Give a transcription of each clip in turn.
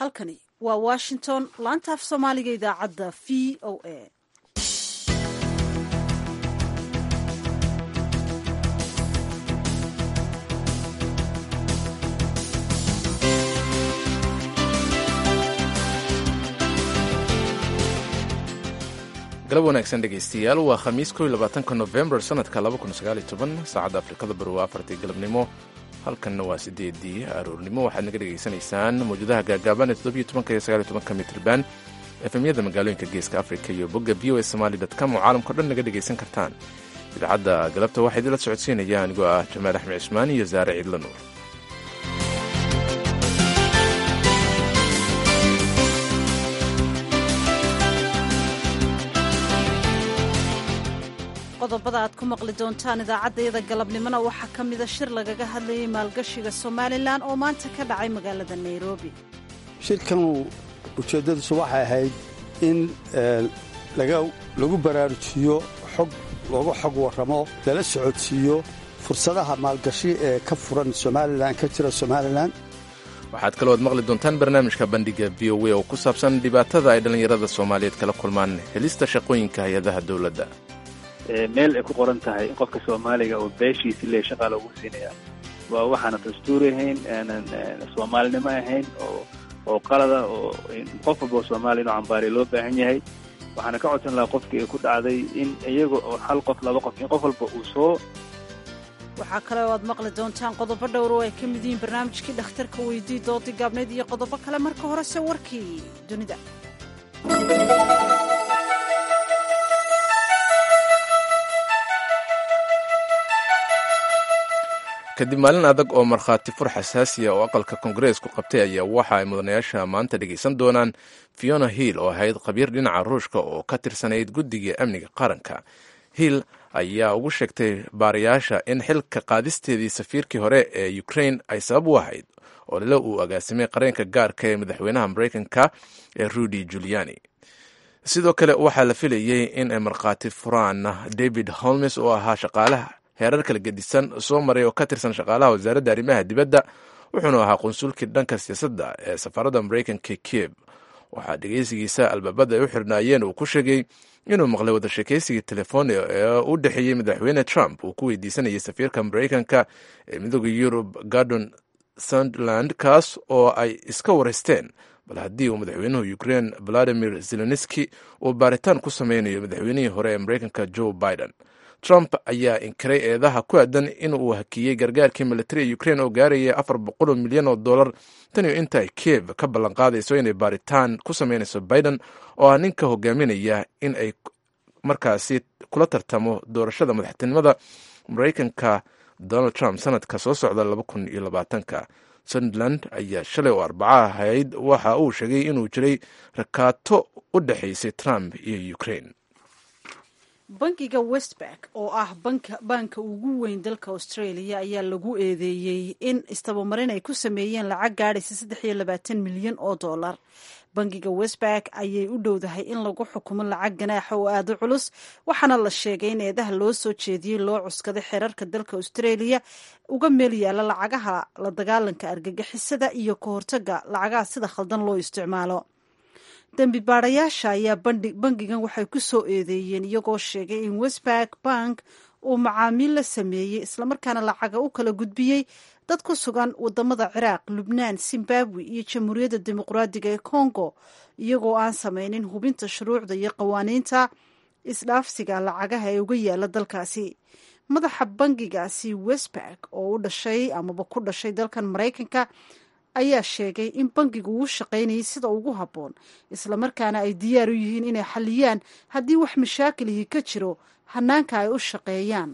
halkani waa washington laanta af soomaaliga idaacadda v o a galab wanaagsan dhegaystayaal waa khamiis ko labaatanka nofembar sanadka saacadda afrikada bari waa afartii galabnimo halkanna waa sideedii aroornimo waxaad naga dhegaysanaysaan mawjadaha gaagaaban ee toddobiyo tobanka iyo sagaaliyo tobanka mitrban efemyada magaalooyinka geeska afrika iyo bogga v o a somali com oo caalamkao dhan naga dhegaysan kartaan idaacadda galabta waxaa idinla socodsiinaya anigoo ah jamaal axmed cismaan iyo saare ciidla nuur qodobada aad ku maqli doontaan idaacaddayada galabnimona waxaa ka mida shir lagaga hadlayay maalgashiga somalilan oo maanta ka dhacay magaalada nairobi shirkanu ujeeddadiisu waxay ahayd in lagu baraarujiyo xog loogu xog warramo lala socodsiiyo fursadaha maalgashi ee ka furan somalilan ka jira somalilan waxaad kaloo ad maqli doontaan barnaamijka bandhiga v o a oo ku saabsan dhibaatada ay dhallinyarada soomaaliyeed kala kulmaan helista shaqooyinka hay-adaha dowladda meel ay ku qoran tahay in qofka soomaaliga oo beeshiisi le shaqaa loogu siinaya waa waxaana dastuuri ahayn aanan soomaalinimo ahayn oo oo qalada oo qof walba oo soomaaliya inuu cambaariya loo baahan yahay waxaana ka codsan lahaa qofkii ay ku dhacday in iyaga oo hal qof laba qof in qof walba uu soo waxaa kale oo aad maqli doontaan qodobo dhowr oo ay ka mid yihiin barnaamijkii dhakhtarka weydii doodii gaabneyd iyo qodobo kale marka horese warkii dunida kadib maalin adag oo markhaati fur xasaasiya oo aqalka kongareesku qabtay ayaa waxa ay mudanayaasha maanta dhegaysan doonaan fiona hill oo ahayd khabiir dhinaca ruushka oo ka tirsanayd guddiga amniga qaranka hill ayaa ugu sheegtay baarayaasha in xilka qaadisteedii safiirkii hore ee ukrain ay sabab u ahayd oo lila uu agaasimay qareenka gaarka ee madaxweynaha maraykanka ee rudy juliani sidoo kale waxaa la filayey in ay markhaati furaan david holmes oo ahaa shaqaalaha heerar kala gedisan soo maray oo ka tirsan shaqaalaha wasaaradda arrimaha dibadda wuxuuna ahaa qunsulkii dhanka siyaasadda ee safaaradda maraykanka kiev waxaa dhegeysigiisa albaabada ay u xirnaayeen uu ku sheegay inuu maqlay wada sheekaysigii telefoon ee u dhexeeyey madaxweyne trump uu ku weydiisanayay safiirka maraykanka ee midooda yurub gordon suntland kaas oo ay iska wareysteen bal haddii uu madaxweynuhu ukrain valadimir zelenski uu baaritaan ku sameynayo madaxweynihii hore ee maraykanka joe biden trump ayaa inkiray eedaha ku aadan in uu hakiyey gargaarkii militari ukrain oo gaaraya afar boqoloo milyan oo dollar tan iyo inta ay kiev ka ballanqaadayso inay baaritaan ku sameynayso biden oo ah ninka hogaaminaya in ay markaasi kula tartamo doorashada madaxtinimada maraykanka donald trump sanadka soo socda laba kun iyo labaatanka suntland ayaa shalay oo arbaca ahayd waxa uu sheegay inuu jiray rakaato u dhexaysay trump iyo ukrain bankiga westbank oo ah baanka ugu weyn dalka australia ayaa lagu eedeeyey in istabamarin ay ku sameeyeen lacag gaadhaysa saddex iyo labaatan milyan oo dollar bankiga westbank ayay u dhowdahay in lagu xukumo lacag ganaaxa oo aada u culus waxaana la sheegay in eedaha loo soo jeediyey loo cuskaday xeerarka dalka australia uga meel yaala lacagaha la dagaalanka argagixisada iyo ka hortaga lacagaha sida khaldan loo isticmaalo dembi baarayaasha ayaa bangigan waxay ku soo eedeeyeen iyagoo sheegay in westbank bank uu macaamiil la sameeyey islamarkaana lacaga u kala gudbiyey dad ku sugan wadamada ciraaq lubnaan zimbabwe iyo jamhuuriyadda dimuqraadiga ee congo iyagoo aan sameynin hubinta shuruucda iyo qawaaniinta isdhaafsiga lacagaha ee uga yaala dalkaasi madaxa bangigaasi westbank oo u dhashay amaba ku dhashay dalkan maraykanka ayaa sheegay in bangigu uu shaqaynayay sida ugu habboon islamarkaana ay diyaar u yihiin inay xaliyaan haddii wax mashaakilihii ka jiro hanaanka ay u shaqeeyaan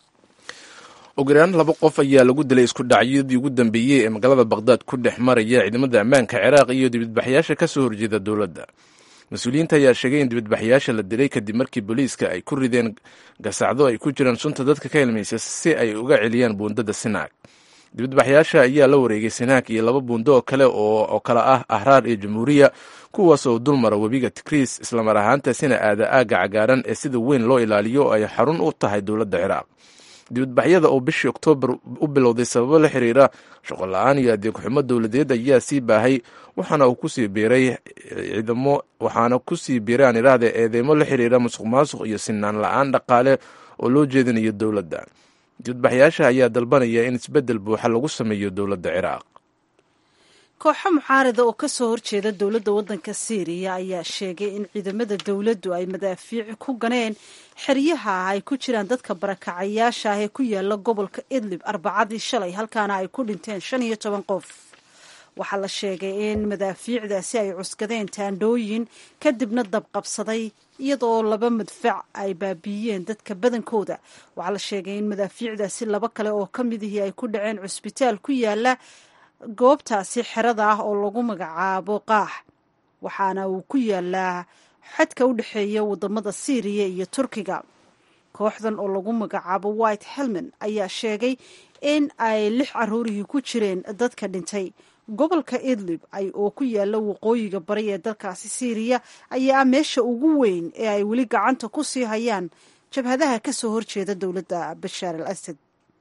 ugu yaraan laba qof ayaa lagu dilay isku dhacyadii ugu dambeeyey ee magaalada bakhdad ku dhex maraya ciidamada ammaanka ciraaq iyo dibadbaxyaasha ka soo horjeeda dowladda mas-uuliyiinta ayaa sheegay in dibadbaxyaasha la dilay kadib markii booliiska ay ku rideen gasacdo ay ku jiraan sunta dadka ka helmaysa si ay uga celiyaan buundada sinaag dibadbaxyaasha ayaa la wareegay sinaag iyo laba buundo oo kale oo kale ah ahraar iyo jamhuuriya kuwaas oo dulmara webiga tikriis islamar ahaantaasina aada aagga cagaaran ee sida weyn loo ilaaliyo oo ay xarun u tahay dowladda ciraaq dibadbaxyada oo bishii oktoobar u bilowday sababo la xiriira shaqo la-aan iyo adeeg xumo dowladeed ayaa sii baahay waxaana uu kusii biiray ciidamo waxaana kusii biiray aan idhaahda eedeymo la xiriira musuq maasuq iyo sinaan la-aan dhaqaale oo loo jeedinayo dowladda dibadbaxyaasha ayaa dalbanaya in isbeddel buuxa lagu sameeyo dowladda ciraaq kooxo mucaarada oo kasoo horjeeda dowladda waddanka syriya ayaa sheegay in ciidamada dowladdu ay madaafiic ku ganeen xeryaha ay ku jiraan dadka barakacayaasha ah ee ku yaala gobolka idlib arbacadii shalay halkaana ay ku dhinteen shan iyo toban qof waxaa la sheegay in madaafiicdaasi ay cuskadeen taandhooyin kadibna dabqabsaday iyadoo laba madfac ay baabiiyeen dadka badankooda waxaa la sheegay in madaafiicdaasi laba kale oo ka midihii ay ku dhaceen cusbitaal ku yaala goobtaasi xerada ah oo lagu magacaabo qaax waxaana uu ku yaalaa xadka u dhexeeya wadamada syriya iyo turkiga kooxdan oo lagu magacaabo white helman ayaa sheegay in ay lix caruurihii ku jireen dadka dhintay gobolka idlib ay oo ku yaala waqooyiga bari ee dalkaasi syriya ayaa ah meesha ugu weyn ee ay weli gacanta ku sii hayaan jabhadaha ka soo horjeeda dowladda bashaar al asad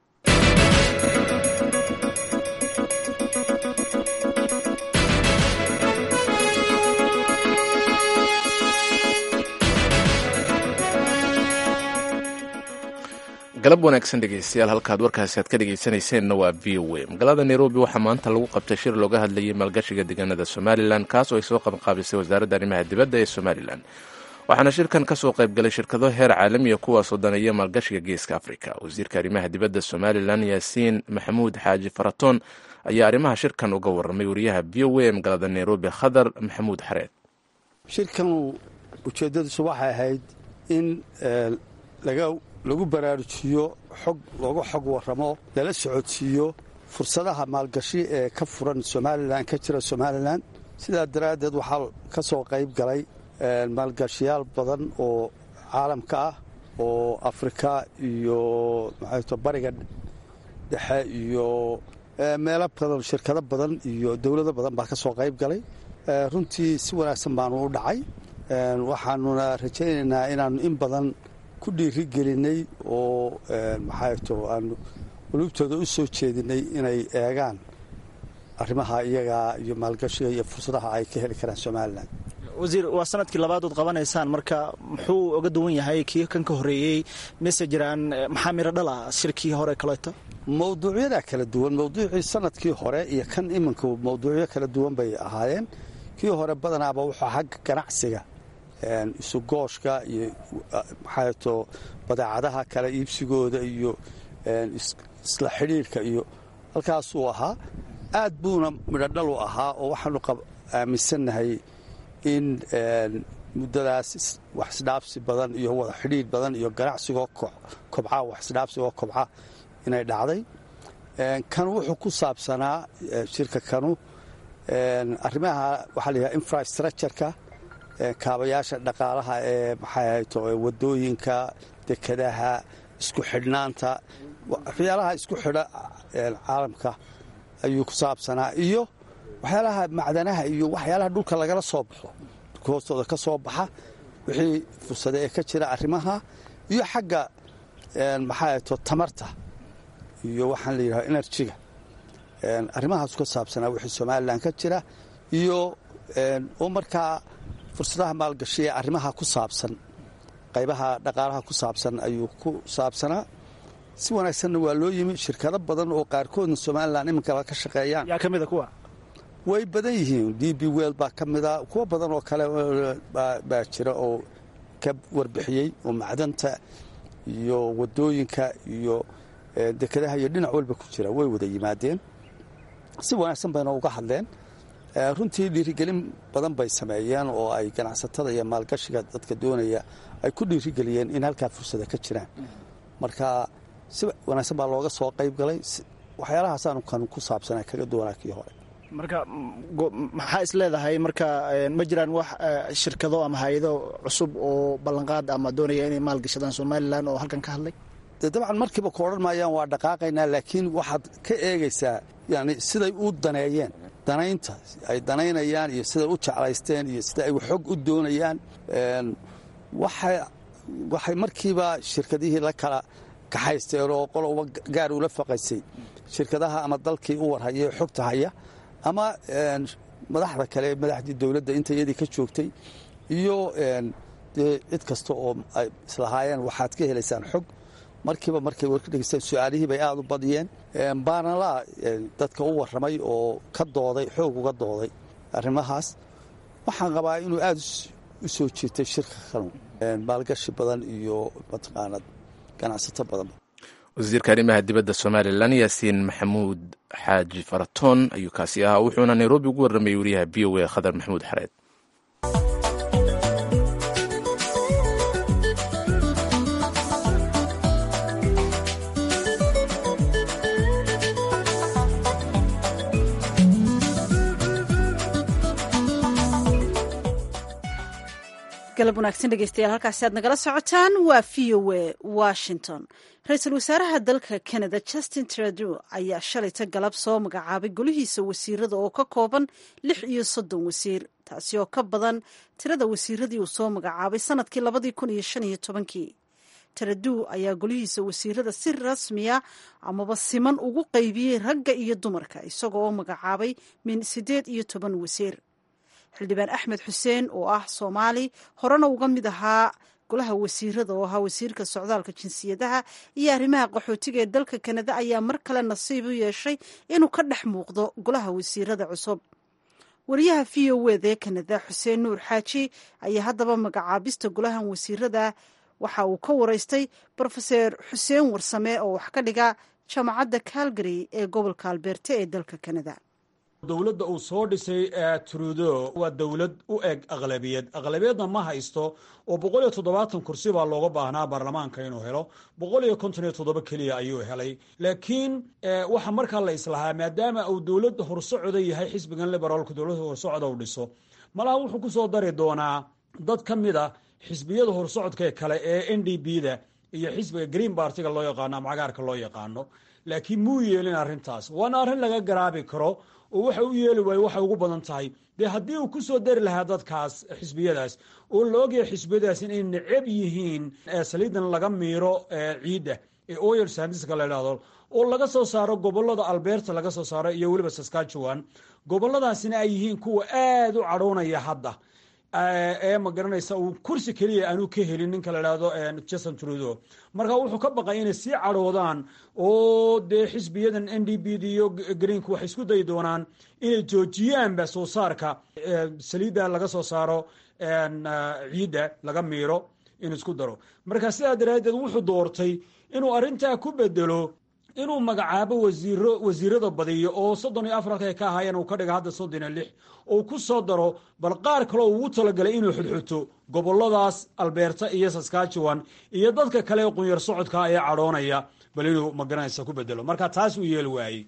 galab wanaagsan dhegeystayaal halkaad warkaasi aad ka dhegeysanayseennna waa v o a magaalada nairobi waxaa maanta lagu qabtay shir looga hadlayay maalgashiga deegaanada somalilan kaas oo ay soo qabanqaabisay wasaaradda arrimaha dibadda ee somalilan waxaana shirkan ka soo qaybgalay shirkado heer caalamiya kuwaasoo daneeya maalgashiga geeska afrika wasiirka arrimaha dibadda somalilan yaasiin maxamuud xaaji faratoon ayaa arrimaha shirkan uga warramay wariyaha v o a ee magaalada nairobi khadar maxamuud xareed shirkan ujeeddadiisu waxay ahayd in lagu baraarujiyo xog looga xog warramo lala socodsiiyo fursadaha maalgashi ee ka furan somalilan ka jira somalilan sidaa daraaddeed waxaa ka soo qayb galay maalgashiyaal badan oo caalamka ah oo afrika iyo maxayto bariga dhexe iyo meelo badan shirkado badan iyo dowlado badan baa ka soo qayb galay runtii si wanaagsan baanu u dhacay waxaanuna rajaynaynaa inaannu in badan ku dhiiri gelinay oo maxayto aanu qulubtooda u soo jeedinay inay eegaan arrimaha iyagaa iyo maalgashiga iyo fursadaha ay ka heli karaan somalilan wasiir waa sanadkii labaad ood qabanaysaan marka muxuu oga duwan yahay kii kan ka horreeyey mise jiraan maxaa miro dhala shirkii hore kaleeto mawduucyadaa kala duwan mawduucii sanadkii hore iyo kan iminka mawduucyo kala duwan bay ahaayeen kii hore badanaaba wuxuu xagga ganacsiga isugooshka iyo maxaato badeecadaha kala iibsigooda iyo isla xidhiirhka iyo halkaasuu ahaa aad buuna midhodhal u ahaa oo waxaanu aaminsannahay in muddadaas wax isdhaabsi badan iyo wada xidhiir badan iyo ganacsigoo kobca wax isdhaabsigoo kobca inay dhacday kan wuxuu ku saabsanaa shirka kanu arrimaha waxaa la yidhaha infrastructureka kaabayaasha dhaqaalaha ee maxay ahayto wadooyinka dekadaha isku xidhnaanta waxyaalaha isku xidha caalamka ayuu ku saabsanaa iyo waxyaalaha macdanaha iyo waxyaalaha dhulka lagala soo baxo dhulka hoostooda ka soo baxa wixii fursade ee ka jira arrimaha iyo xagga maxay ahayto tamarta iyo waxaan la yidhaha enerjiga arrimahaasu ka saabsanaa wixii somalilan ka jira iyo oo markaa fursadaha maalgashi ee arrimaha ku saabsan qaybaha dhaqaalaha ku saabsan ayuu ku saabsanaa si wanaagsanna waa loo yimi shirkado badan oo qaarkoodna somalilan iminkaba ka shaqeeyaan yaa ka mida kuwa way badan yihiin d b wel baa ka mida kuwo badan oo kale baa jira oo ka warbixiyey oo macdanta iyo wadooyinka iyo dekadaha iyo dhinac walba ku jira way wada yimaadeen si wanaagsan bayna uga hadleen runtii dhiirigelin badan bay sameeyeen oo ay ganacsatada iyo maalgashiga dadka doonaya ay ku dhiirigeliyeen in halkaa fursada ka jiraan marka si wanaagsan baa looga soo qayb galay waxyaalahaasaan kan ku saabsana kaga duwanaa kii hore marka maxaa is leedahay marka ma jiraan wax shirkado ama hay-ado cusub oo ballanqaad ama doonaya inay maalgashadaan somalilan oo halkan ka hadlay de dabcan markiiba ku odhan maayaan waa dhaqaaqaynaa laakiin waxaad ka eegaysaa yani siday u daneeyeen danaynta ay danaynayaan iyo siday u jeclaysteen iyo sida ay xog u doonayaan waxay markiiba shirkadihii la kala kaxaysteen oo qoloba gaar ula faqaysay shirkadaha ama dalkii u warhaya ee xogta haya ama madaxda kale madaxdii dowladda inta iyadii ka joogtay iyo dee cid kasta oo ay islahaayeen waxaad ka helaysaan xog markiiba markay warka dhegeysteen su-aalihii bay aada u badiyeen baanalaa dadka u warramay oo ka dooday xoog uga dooday arrimahaas waxaan qabaa inuu aada u soo jiirtay shirka kanu maalgashi badan iyo mataqaanad ganacsato badan wasiirka arrimaha dibadda somalilan yaasiin maxamuud xaaji faratoon ayuu kaasi ahaa wuxuuna nairobi ugu warramayay wariyaha v o a khadar maxamuud xareed galab wanaagsan dhegeystayaal halkaasi aad nagala socotaan waa v o a washington ra-iisul wasaaraha dalka canada justin trudeau ayaa shalayta galab soo magacaabay golihiisa wasiirada oo ka kooban lix iyo soddon wasiir taasi oo ka badan tirada wasiiradii uu soo magacaabay sanadkii labadii kun iyo shan iyo tobankii trudeau ayaa golihiisa wasiirada si rasmiya amaba siman ugu qaybiyey ragga iyo dumarka isagoo oo magacaabay min siddeed iyo toban wasiir xildhibaan axmed xuseen oo ah soomaali horena uga mid ahaa golaha wasiirada oo ahaa wasiirka socdaalka jinsiyadaha iyo arrimaha qaxootiga ee dalka kanada ayaa mar kale nasiib u yeeshay inuu ka dhex muuqdo golaha wasiirada cusub wariyaha v o wd ee kanada xuseen nuur xaaji ayaa haddaba magacaabista golahan wasiirada waxa uu ka waraystay brofeser xuseen warsame oo wax ka dhiga jaamacadda calgary ee gobolka albeerte ee dalka kanada dowladda uu soo dhisay trudo waa dowlad u eg aqlabiyad aqlabiyadna ma haysto oo boqol iyo toddobaatan kursi baa looga baahnaa baarlamaanka inuu helo boqol iyo konton iyo toddoba keliya ayuu helay laakiin waxa markaa la islahaa maadaama uu dowlad horsocoda yahay xisbigan liberaalka dowladda horsocoda u dhiso malaha wuxuu ku soo dari doonaa dad ka mid a xisbiyada horsocodka kale ee n d b da iyo xisbiga green bartiga loo yaqaano ama cagaarka loo yaqaano laakiin muu yeelin arrintaas waana arrin laga garaabi karo oo waxa u yeeli waaye waxay ugu badan tahay dee haddii uu ku soo dari lahaa dadkaas xisbiyadaas oo la ogyahay xisbiyadaas inay necab yihiin saliidan laga miiro ciidda ee oyer sandiska la idhahdo oo laga soo saaro gobolada alberta laga soo saaro iyo weliba saskatchewan goboladaasina ay yihiin kuwa aada u cadhoonaya hadda ee ma garanaysa uu kursi keliya aanu ka helin ninka la idhahdo justin trudo marka wuxuu ka baqay inay sii cadhoodaan oo dee xisbiyadan n d b d iyo greenka waxay isku dayi doonaan inay joojiyaanba soo saarka saliidda laga soo saaro ciidda laga miiro in isku daro marka sidaa daraaddeed wuxuu doortay inuu arrintaa ku bedelo inuu magacaabo wasiiro wasiirada badiyo oo soddon iyo afar halka ay ka ahaayeen uu ka dhiga hadda soddon iyo lix oo ku soo daro bal qaar kaleo ugu talagalay inuu xudxuto goboladaas albeerta iyo saskatchewan iyo dadka kale ee qunyar socodka ayaa cadhoonaya bal inuu magaranaysa ku bedelo marka taas uu yeeli waayey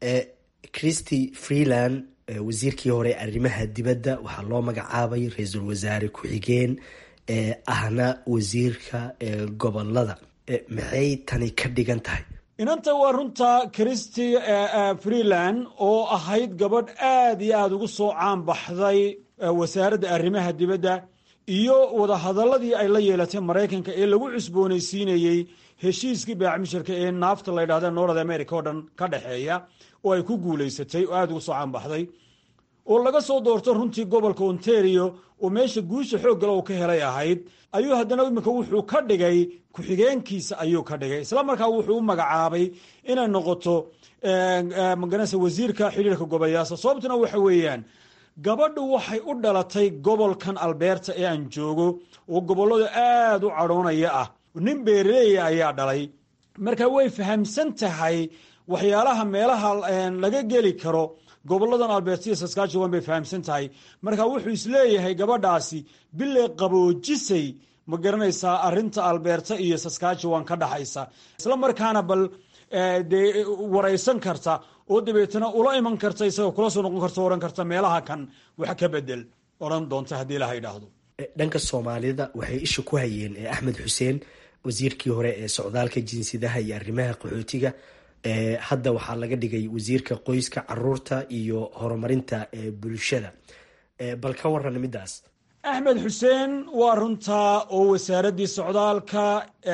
christy freeland wasiirkii hore arrimaha dibadda waxaa loo magacaabay ra-iisul wasaare ku-xigeen ee ahna wasiirka gobolada maxay tani ka dhigan tahay inanta waa runta christy freeland oo ahayd gabadh aad iyo aada ugu soo caan baxday wasaaradda arrimaha dibadda iyo wadahadaladii ay la yeelatay maraykanka ee lagu cusboonaysiinayey heshiiskii baacmisharka ee naafta la ydhahda north america oo dhan ka dhexeeya oo ay ku guulaysatay oo aada ugu soo caan baxday oo laga soo doorto runtii gobolka ontario oo meesha guusha xooggale uu ka helay ahayd ayuu haddana iminka wuxuu ka dhigay ku-xigeenkiisa ayuu ka dhigay isla markaa wuxuu u magacaabay inay noqoto magaranaysa wasiirka xidhiirka gobolyaasa sababtuna waxa weeyaan gabadhu waxay u dhalatay gobolkan albeerta ee aan joogo oo gobollada aada u cadhoonaya ah nin beeraleeya ayaa dhalay marka way fahamsan tahay waxyaalaha meelaha laga geli karo goboladan alberta iyo saskatchewan bay fahamsan tahay marka wuxuu isleeyahay gabadhaasi bilay qaboojisay ma garanaysaa arinta alberta iyo saskatchewan ka dhaxaysa isla markaana bal dee waraysan karta oo dabeetana ula iman karta isagoo kula soo noqon karta ohan karta meelaha kan wax ka bedel odhan doonta haddii laha idhaahdo dhanka soomaalida waxay isha ku hayeen axmed xuseen wasiirkii hore ee socdaalka jinsiyadaha iyo arrimaha qaxootiga hadda waxaa laga dhigay wasiirka qoyska caruurta iyo horumarinta bulshada bal ka waran midaas axmed xuseen waa runtaa oo wasaaraddii socdaalka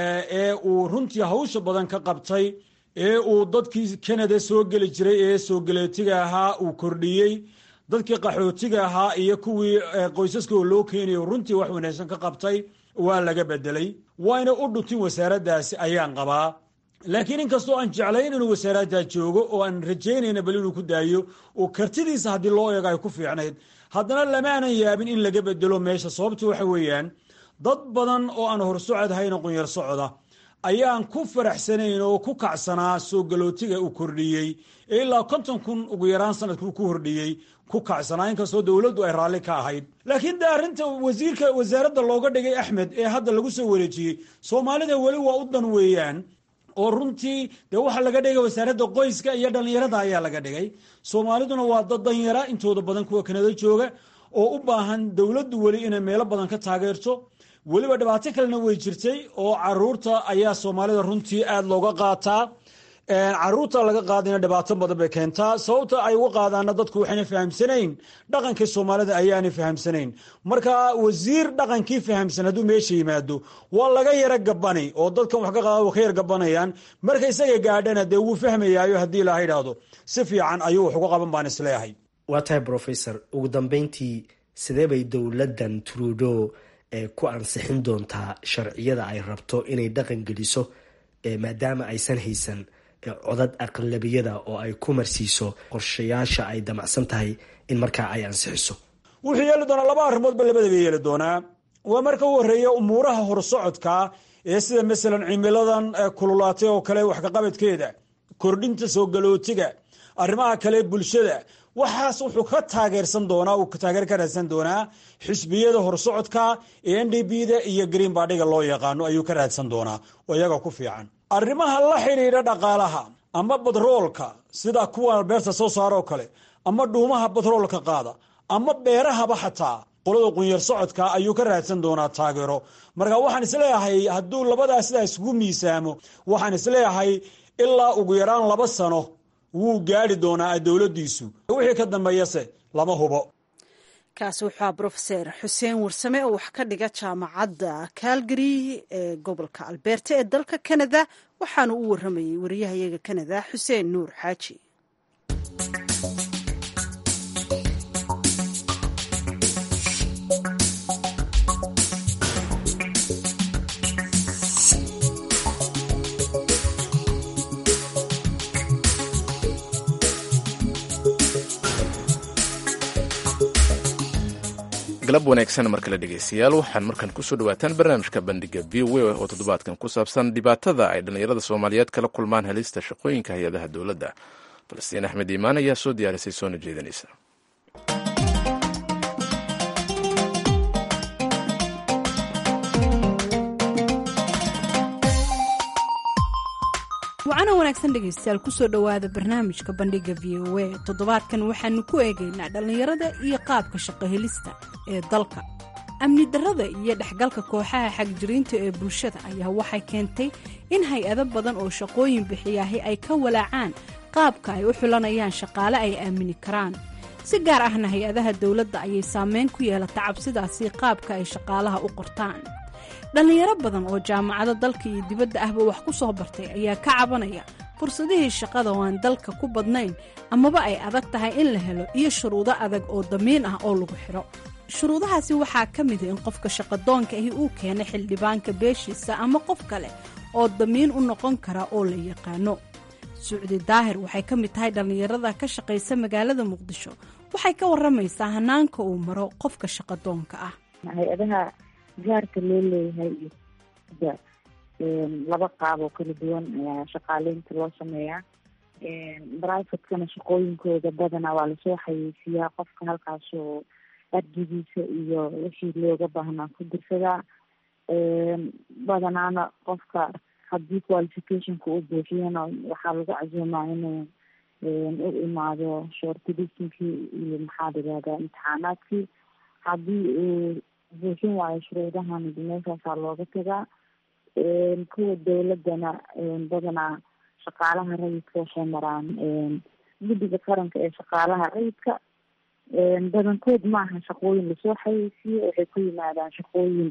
ee uu runtii hawsha badan ka qabtay ee uu dadkii canada soo geli jiray ee soo galeetiga ahaa uu kordhiyey dadkii qaxootiga ahaa iyo kuwii qoysaska oo loo keenayo runtii wax wanaagsan ka qabtay waa laga bedelay wayna u dhuntin wasaaraddaasi ayaan qabaa laakiin inkastoo aan jeclayn inuu wasaaraddaa joogo oo aan rajaynayna bal inuu ku daayo oo kartidiisa haddii loo eego ay ku fiicnayd haddana lamaanan yaabin in laga bedelo meesha sababta waxa weeyaan dad badan oo aan horsocod hayna qunyar socda ayaan ku faraxsanayn oo ku kacsanaa soo galootiga uu kordhiyey ee ilaa konton kun ugu yaraan sanadkuu ku hordhiyey ku kacsanaa inkastoo dowladdu ay raalli ka ahayd laakiin de arrinta wasiirka wasaaradda looga dhigay axmed ee hadda lagu soo wareejiyey soomaalida weli waa u dan weeyaan oo runtii dee waxaa laga dhigay wasaaradda qoyska iyo dhallinyarada ayaa laga dhigay soomaaliduna waa dad danyara intooda badan kuwa kanada jooga oo u baahan dowladdu weli inay meelo badan ka taageerto weliba dhibaato kalena way jirtay oo caruurta ayaa soomaalida runtii aada looga qaataa caruurta laga qaadayna dhibaato badan bay keentaa sababta ay uga qaadaana dadku waxayna fahamsanayn dhaqankii soomaalida ayaanay fahamsanayn marka wasiir dhaqankii fahamsan hadduu meesha yimaado waa laga yara gabani oo dadkan wax ka qaada ka yar gabanayaan marka isaga gaadhana dee wuu fahmayaayo haddii ilaha idhaahdo si fiican ayuu wax uga qaban baan isleeyahay waa tahay professor ugu dambeyntii sidee bay dowladdan trudo ku ansixin doontaa sharciyada ay rabto inay dhaqan geliso maadaama aysan haysan codad aqlabiyada oo ay ku marsiiso qorshayaasha ay damacsan tahay in markaa ay ansixiso wuxuu yeeli doonaa laba arrimoodba labadaba yeeli doonaa waa marka u horeeya umuuraha horsocodka ee sida masalan cimiladan kululaatay oo kale waxkaqabadkeeda kordhinta soo galootiga arrimaha kale bulshada waxaas wuxuu ka taageersan doonaa uu taageer ka raadsan doonaa xisbiyada horsocodka ee n d b da iyo green badhiga loo yaqaano ayuu ka raadsan doonaa oo iyaga ku fiican arrimaha la xidhiidha dhaqaalaha ama batroolka sida kuwa beerta soo saaroo kale ama dhuumaha batroolka qaada ama beerahaba xataa qolada qunyar socodka ayuu ka raadsan doonaa taageero marka waxaan isleeyahay hadduu labadaa sidaa isugu miisaamo waxaan isleeyahay ilaa ugu yaraan laba sano wuu gaari doonaa dowladiisu wixii ka dambeeyase lama hubo kaasi wuxua brofeser xuseen warsame oo wax ka dhiga jaamacadda calgary ee gobolka alberta ee dalka canada waxaanu u waramayay wariyahayaga canada xuseen nuur xaaji galab wanaagsan mar kale dhegeystayaal waxaan markan kusoo dhawaataan barnaamijka bandhiga v o a oo toddobaadkan ku saabsan dhibaatada ay dhallinyarada soomaaliyeed kala kulmaan helista shaqooyinka hay-adaha dowladda falastiin axmed iimaan ayaa soo diyaarisay soona jeedanaysa wacana wanaagsan dhegaystayaal kusoo dhowaada barnaamijka bandhiga v o a toddobaadkan waxaanu ku eegaynaa dhallinyarada iyo qaabka shaqo helista ee dalka amni darrada iyo dhexgalka kooxaha xagjiriinta ee bulshada ayaa waxay keentay in hay-ado badan oo shaqooyin bixiyaahi ay ka walaacaan qaabka ay u xulanayaan shaqaale ay aamini karaan si gaar ahna hay-adaha dowladda ayay saameyn ku yeelata cabsidaasi qaabka ay shaqaalaha u qortaan dhallinyaro badan oo jaamacado dalka iyo dibadda ahba wax ku soo bartay ayaa ka cabanaya fursadihii shaqada oo aan dalka ku badnayn amaba ay adag tahay in la helo iyo shuruudo adag oo damiin ah oo lagu xidho shuruudahaasi waxaa ka mida in qofka shaqadoonka ahi uu keena xildhibaanka beeshiisa ama qof kale oo damiin u noqon kara oo la yaqaano sucdi daahir waxay ka mid tahay dhallinyarada ka shaqaysa magaalada muqdisho waxay ka waramaysaa hanaanka uu maro qofka shaqadoonka ah hay-adaha gaarka loo leeyahay iyo laba qaab oo kala duwan ayaa shaqaaleynta loo sameeyaa brivatekana shaqooyinkooda badanaa waa lasoo xayeysiiyaa qofka halkaasoo argigiisa iyo wixii looga baahnaa ku dirsadaa badanaana qofka haddii qualificationka u buuxiyana waxaa lagu casuumaa inuu u imaado shortlistinkii iyo maxaa layihahdaa imtixaanaadkii haddii uu buuxin waayo shuruudahan meeshaasaa looga tagaa kuwa dowladana badanaa shaqaalaha rayidka waxay maraan guddiga qaranka ee shaqaalaha rayidka badankood maaha shaqooyin lasoo xayeysiiyo waxay ku yimaadaan shaqooyin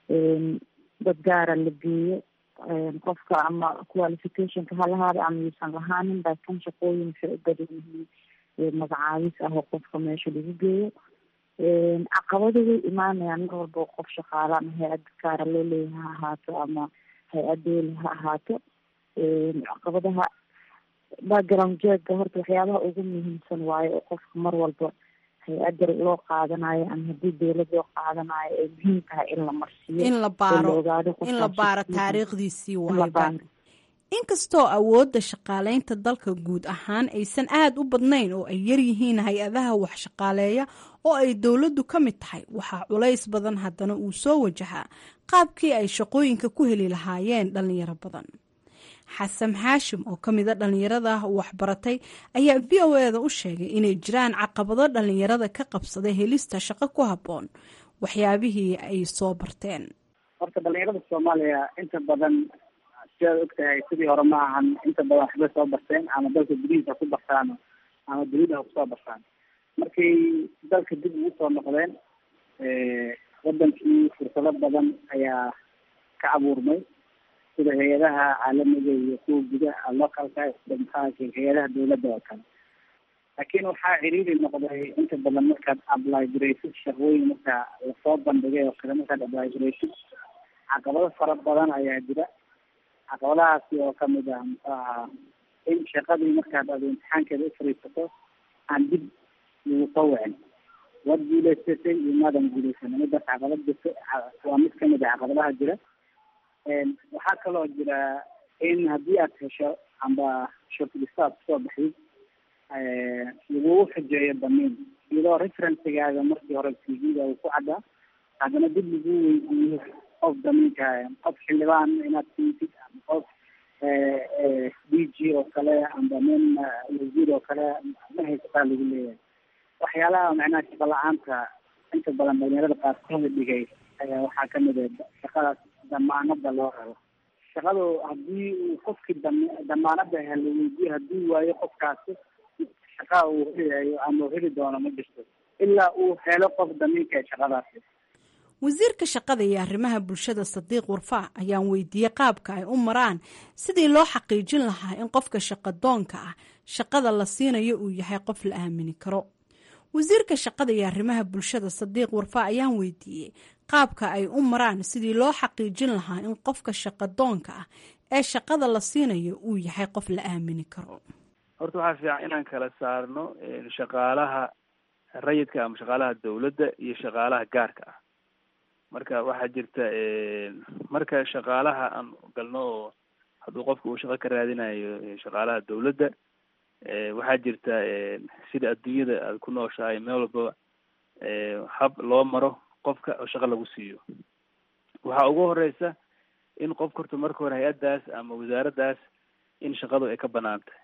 dad gaara la geeyo qofka ama qualificationka halahaada ama yuusan lahaanin laakin shaqooyin waxay u badan yihiin magacaabis ah oo qofka meesha lagu geeyo caqabado way imaanayaan mar walba qof shaqaala ama hay-ad gaara loo leeyahay ha ahaato ama hay-ad dooli ha ahaato caqabadaha background jeega horta waxyaabaha ugu muhiimsan waayo oo qofka mar walba hay-adda loo qaadanayo ama haddii dowlad loo qaadanayo ay muhiim tahay in la marsiiyo in la baaro in la baaro taariikhdiisii waayba inkastoo awoodda shaqaaleynta dalka guud ahaan aysan aada u badnayn oo ay yaryihiin hay-adaha wax shaqaaleeya oo ay dowladdu ka mid tahay waxaa culays badan haddana uu soo wajahaa qaabkii ay shaqooyinka ku heli lahaayeen dhalinyaro badan xasan xaashim oo ka mida dhalinyarada waxbaratay ayaa v o eda u sheegay inay jiraan caqabado dhalinyarada ka qabsaday helista shaqo ku habboon waxyaabihii ay soo barteen horta dhalinyarada soomaaliya inta badan sidaad ogtahay sidii hore ma ahan inta badan waxbay soo barteen ama dalka gudihiisa ku bartaan ama dunida ha kusoo bartaan markay dalka dib ugu soo noqdeen wadankii fursado badan ayaa ka abuurmay sida hay-adaha caalamiga iyo kuwa gudaha localka maxaa hay-adaha dawladda oo kale laakiin waxaa ciriiri noqday inta badan markaad apply garaysid shaqooyin marka lasoo bandhigay oo kale markaad apply garaysid caqabado fara badan ayaa jira caqabadahaasi oo kamid ah muxuu ahaa in shaqadii markaad ad imtixaankeeda u fariisato aan dib lagu soo wicin waad guulaysatay iyo maadan guulaysan midaas caqabad jirta waa mid kamid ah caqabadaha jira waxaa kaloo jira in haddii aad hesho amba shortlista aad kusoo baxdid lagugu xujeeyo damiin iyadoo referencigaaga markii hore t v-ga uu ku caddaa haddana dib lagu weydiiyo qof damiinka qof xildhibaan inaad siitid ama qof d g oo kale amba nin wasiir oo kale ma haysataa lagu leeyahay waxyaalaha macnaha shaqa la-aanta inta badan dhalinyarada qaarkooda dhigay ayaa waxaa kamid ah shaqadaas damaanada loo rabo shaqadu haddii uu qofkii dam damaanada helo weydiyo haddii waayo qofkaasi shaqa uu helayo ama heli doono ma jirto ilaa uu helo qof damiinka ee shaqadaasi wasiirka shaqada iyo arrimaha bulshada sadiiq warfaa ayaan weydiiyey qaabka ay u maraan sidii loo xaqiijin lahaa in qofka shaqadoonka ah shaqada la siinayo uu yahay qof la aamini karo wasiirka shaqada iyo arrimaha bulshada sadiiq warfaa ayaan weydiiyey qaabka ay u maraan sidii loo xaqiijin lahaa in qofka shaqadoonka ah ee shaqada la siinayo uu yahay qof la aamini karo horta waxaa fiican inaan kala saarno shaqaalaha rayidka ama shaqaalaha dawladda iyo shaqaalaha gaarka ah marka waxaa jirta marka shaqaalaha aan galno oo hadduu qofka uu shaqo ka raadinayo shaqaalaha dawladda waxaa jirta sida adduunyada aad ku nooshahay meel walbaba hab loo maro qofka oo shaqo lagu siiyo waxaa ugu horeysa in qofka horta marka hore hay-addaas ama wasaaraddaas in shaqadu ay ka banaan tahay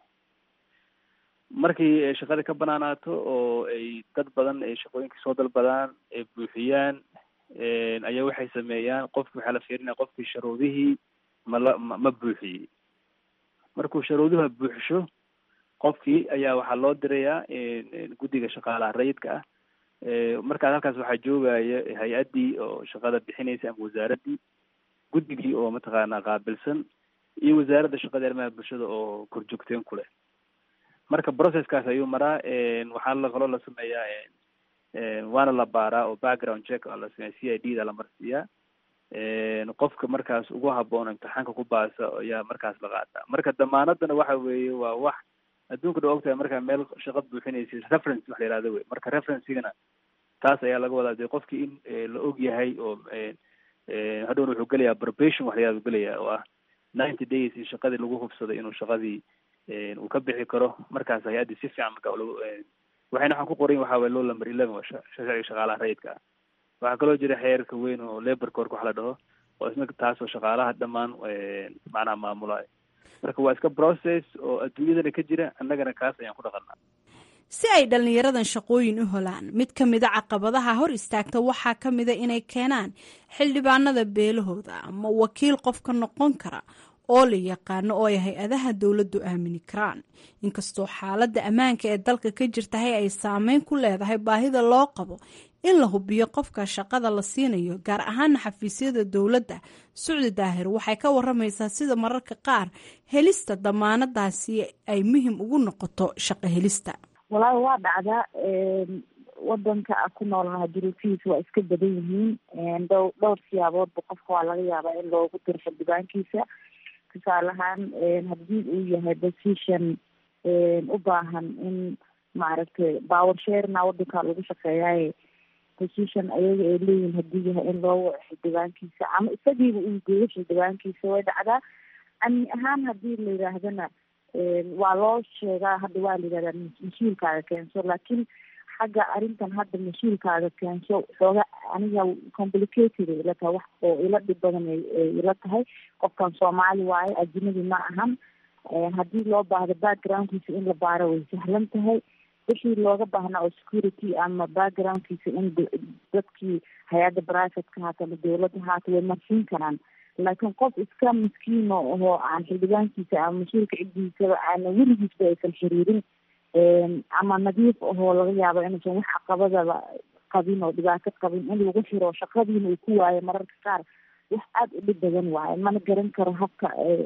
markii shaqada ka banaanaato oo ay dad badan ay shaqooyinka soo dalbadaan ay buuxiyaan ayaa waxay sameeyaan qofki waxaa la fiirinaya qofkii sharuudihii mala ma ma buuxiyey markuu sharuuduha buuxisho qofkii ayaa waxaa loo dirayaa guddiga shaqaalaha rayidka ah markaas halkaas waxaa joogaya hay-addii oo shaqada bixinaysa ama wasaaraddii guddigii oo mataqaanaa qaabilsan iyo wasaaradda shaqada arrimaha bulshada oo korjoogteen ku leh marka processkaas ayuu maraa waxaa la kaloo la sameeyaa waana la baaraa oo background check aa la sameeya c i d da la marsiiyaa qofka markaas ugu haboon imtixaanka ku baasa ayaa markaas la qaataa marka damaanadana waxa weeye waa wax adduunka dha ogtahay markaa meel shaqo buuxinaysid reference wax la yihahdo wey marka referencigana taas ayaa laga wadaa de qofkii in la og yahay oo hadhowna wuxuu gelayaa probation wax la yihahdo gelaya oo ah ninety days in shaqadii lagu hubsaday inuu shaqadii uu ka bixi karo markaas hay-addii si fiican marka waxayna waxaan ku qoran waxaa waye low number eleven waa sharciga shaqaalaha rayidka ah waxaa kaloo jira xeerka weyn oo labor cork wax la dhaho oo isna taasoo shaqaalaha dhammaan macnaha maamulayo marka waa iska process oo adduunyadana ka jira annagana kaas ayaan ku dhaqanaa si ay dhallinyaradan shaqooyin u helaan mid ka mida caqabadaha hor istaagta waxaa ka mida inay keenaan xildhibaanada beelahooda ama wakiil qofka noqon kara oo la yaqaano oo ay hay-adaha dowladdu aamini karaan inkastoo xaaladda ammaanka ee dalka ka jirtahay ay saameyn ku leedahay baahida loo qabo in la hubiyo qofka shaqada la siinayo gaar ahaana xafiisyada dowladda sucdi daahir waxay ka waramaysaa sida mararka qaar helista damaanadaasi ay muhim ugu noqoto shaqo helista walaahi waa dhacdaa wadanka a ku noolnaha duruufihiisa waa iska badan yihiin dhow dhowr siyaaboodba qofka waa laga yaabaa in loogu diro xildhibaankiisa tusaale ahaan haddii uu yahay position u baahan in maaragtay power sharena wadanka lagu shaqeeyaaye position ayaga ay leeyihin haddii yahay in loo waco xildhibaankiisa ama isagiiba uu geeyo xildhibaankiisa way dhacdaa amni ahaan haddii la yidhaahdana waa loo sheegaa hadda waa la yidhahdaa mas-uulkaaga keenso laakiin xagga arrintan hadda mas-uulkaaga keenso xooga aniga complicated ay ila tahay wax oo ila dhib badan ay ila tahay qofkan soomaali waaye ajinabi ma ahan haddii loo baahdo backgroundkiisa in la baaro way sahlan tahay wixii looga baahnaa oo security ama backgroundkiisa in dadkii hay-adda privateka haata ama dawladda haata way marsiin karaan laakiin qof iska miskiino ahoo aan xildhibaankiisa ama mas-uulka ciddiisaba aana weligiisba aysan xiriirin ama nadiif ahoo laga yaabo inuusan wax caqabadaba qabin oo dhibaato qabin in lagu xiro shaqadiina uu ku waayo mararka qaar wax aada u dhib badan waaye mana garan karo habka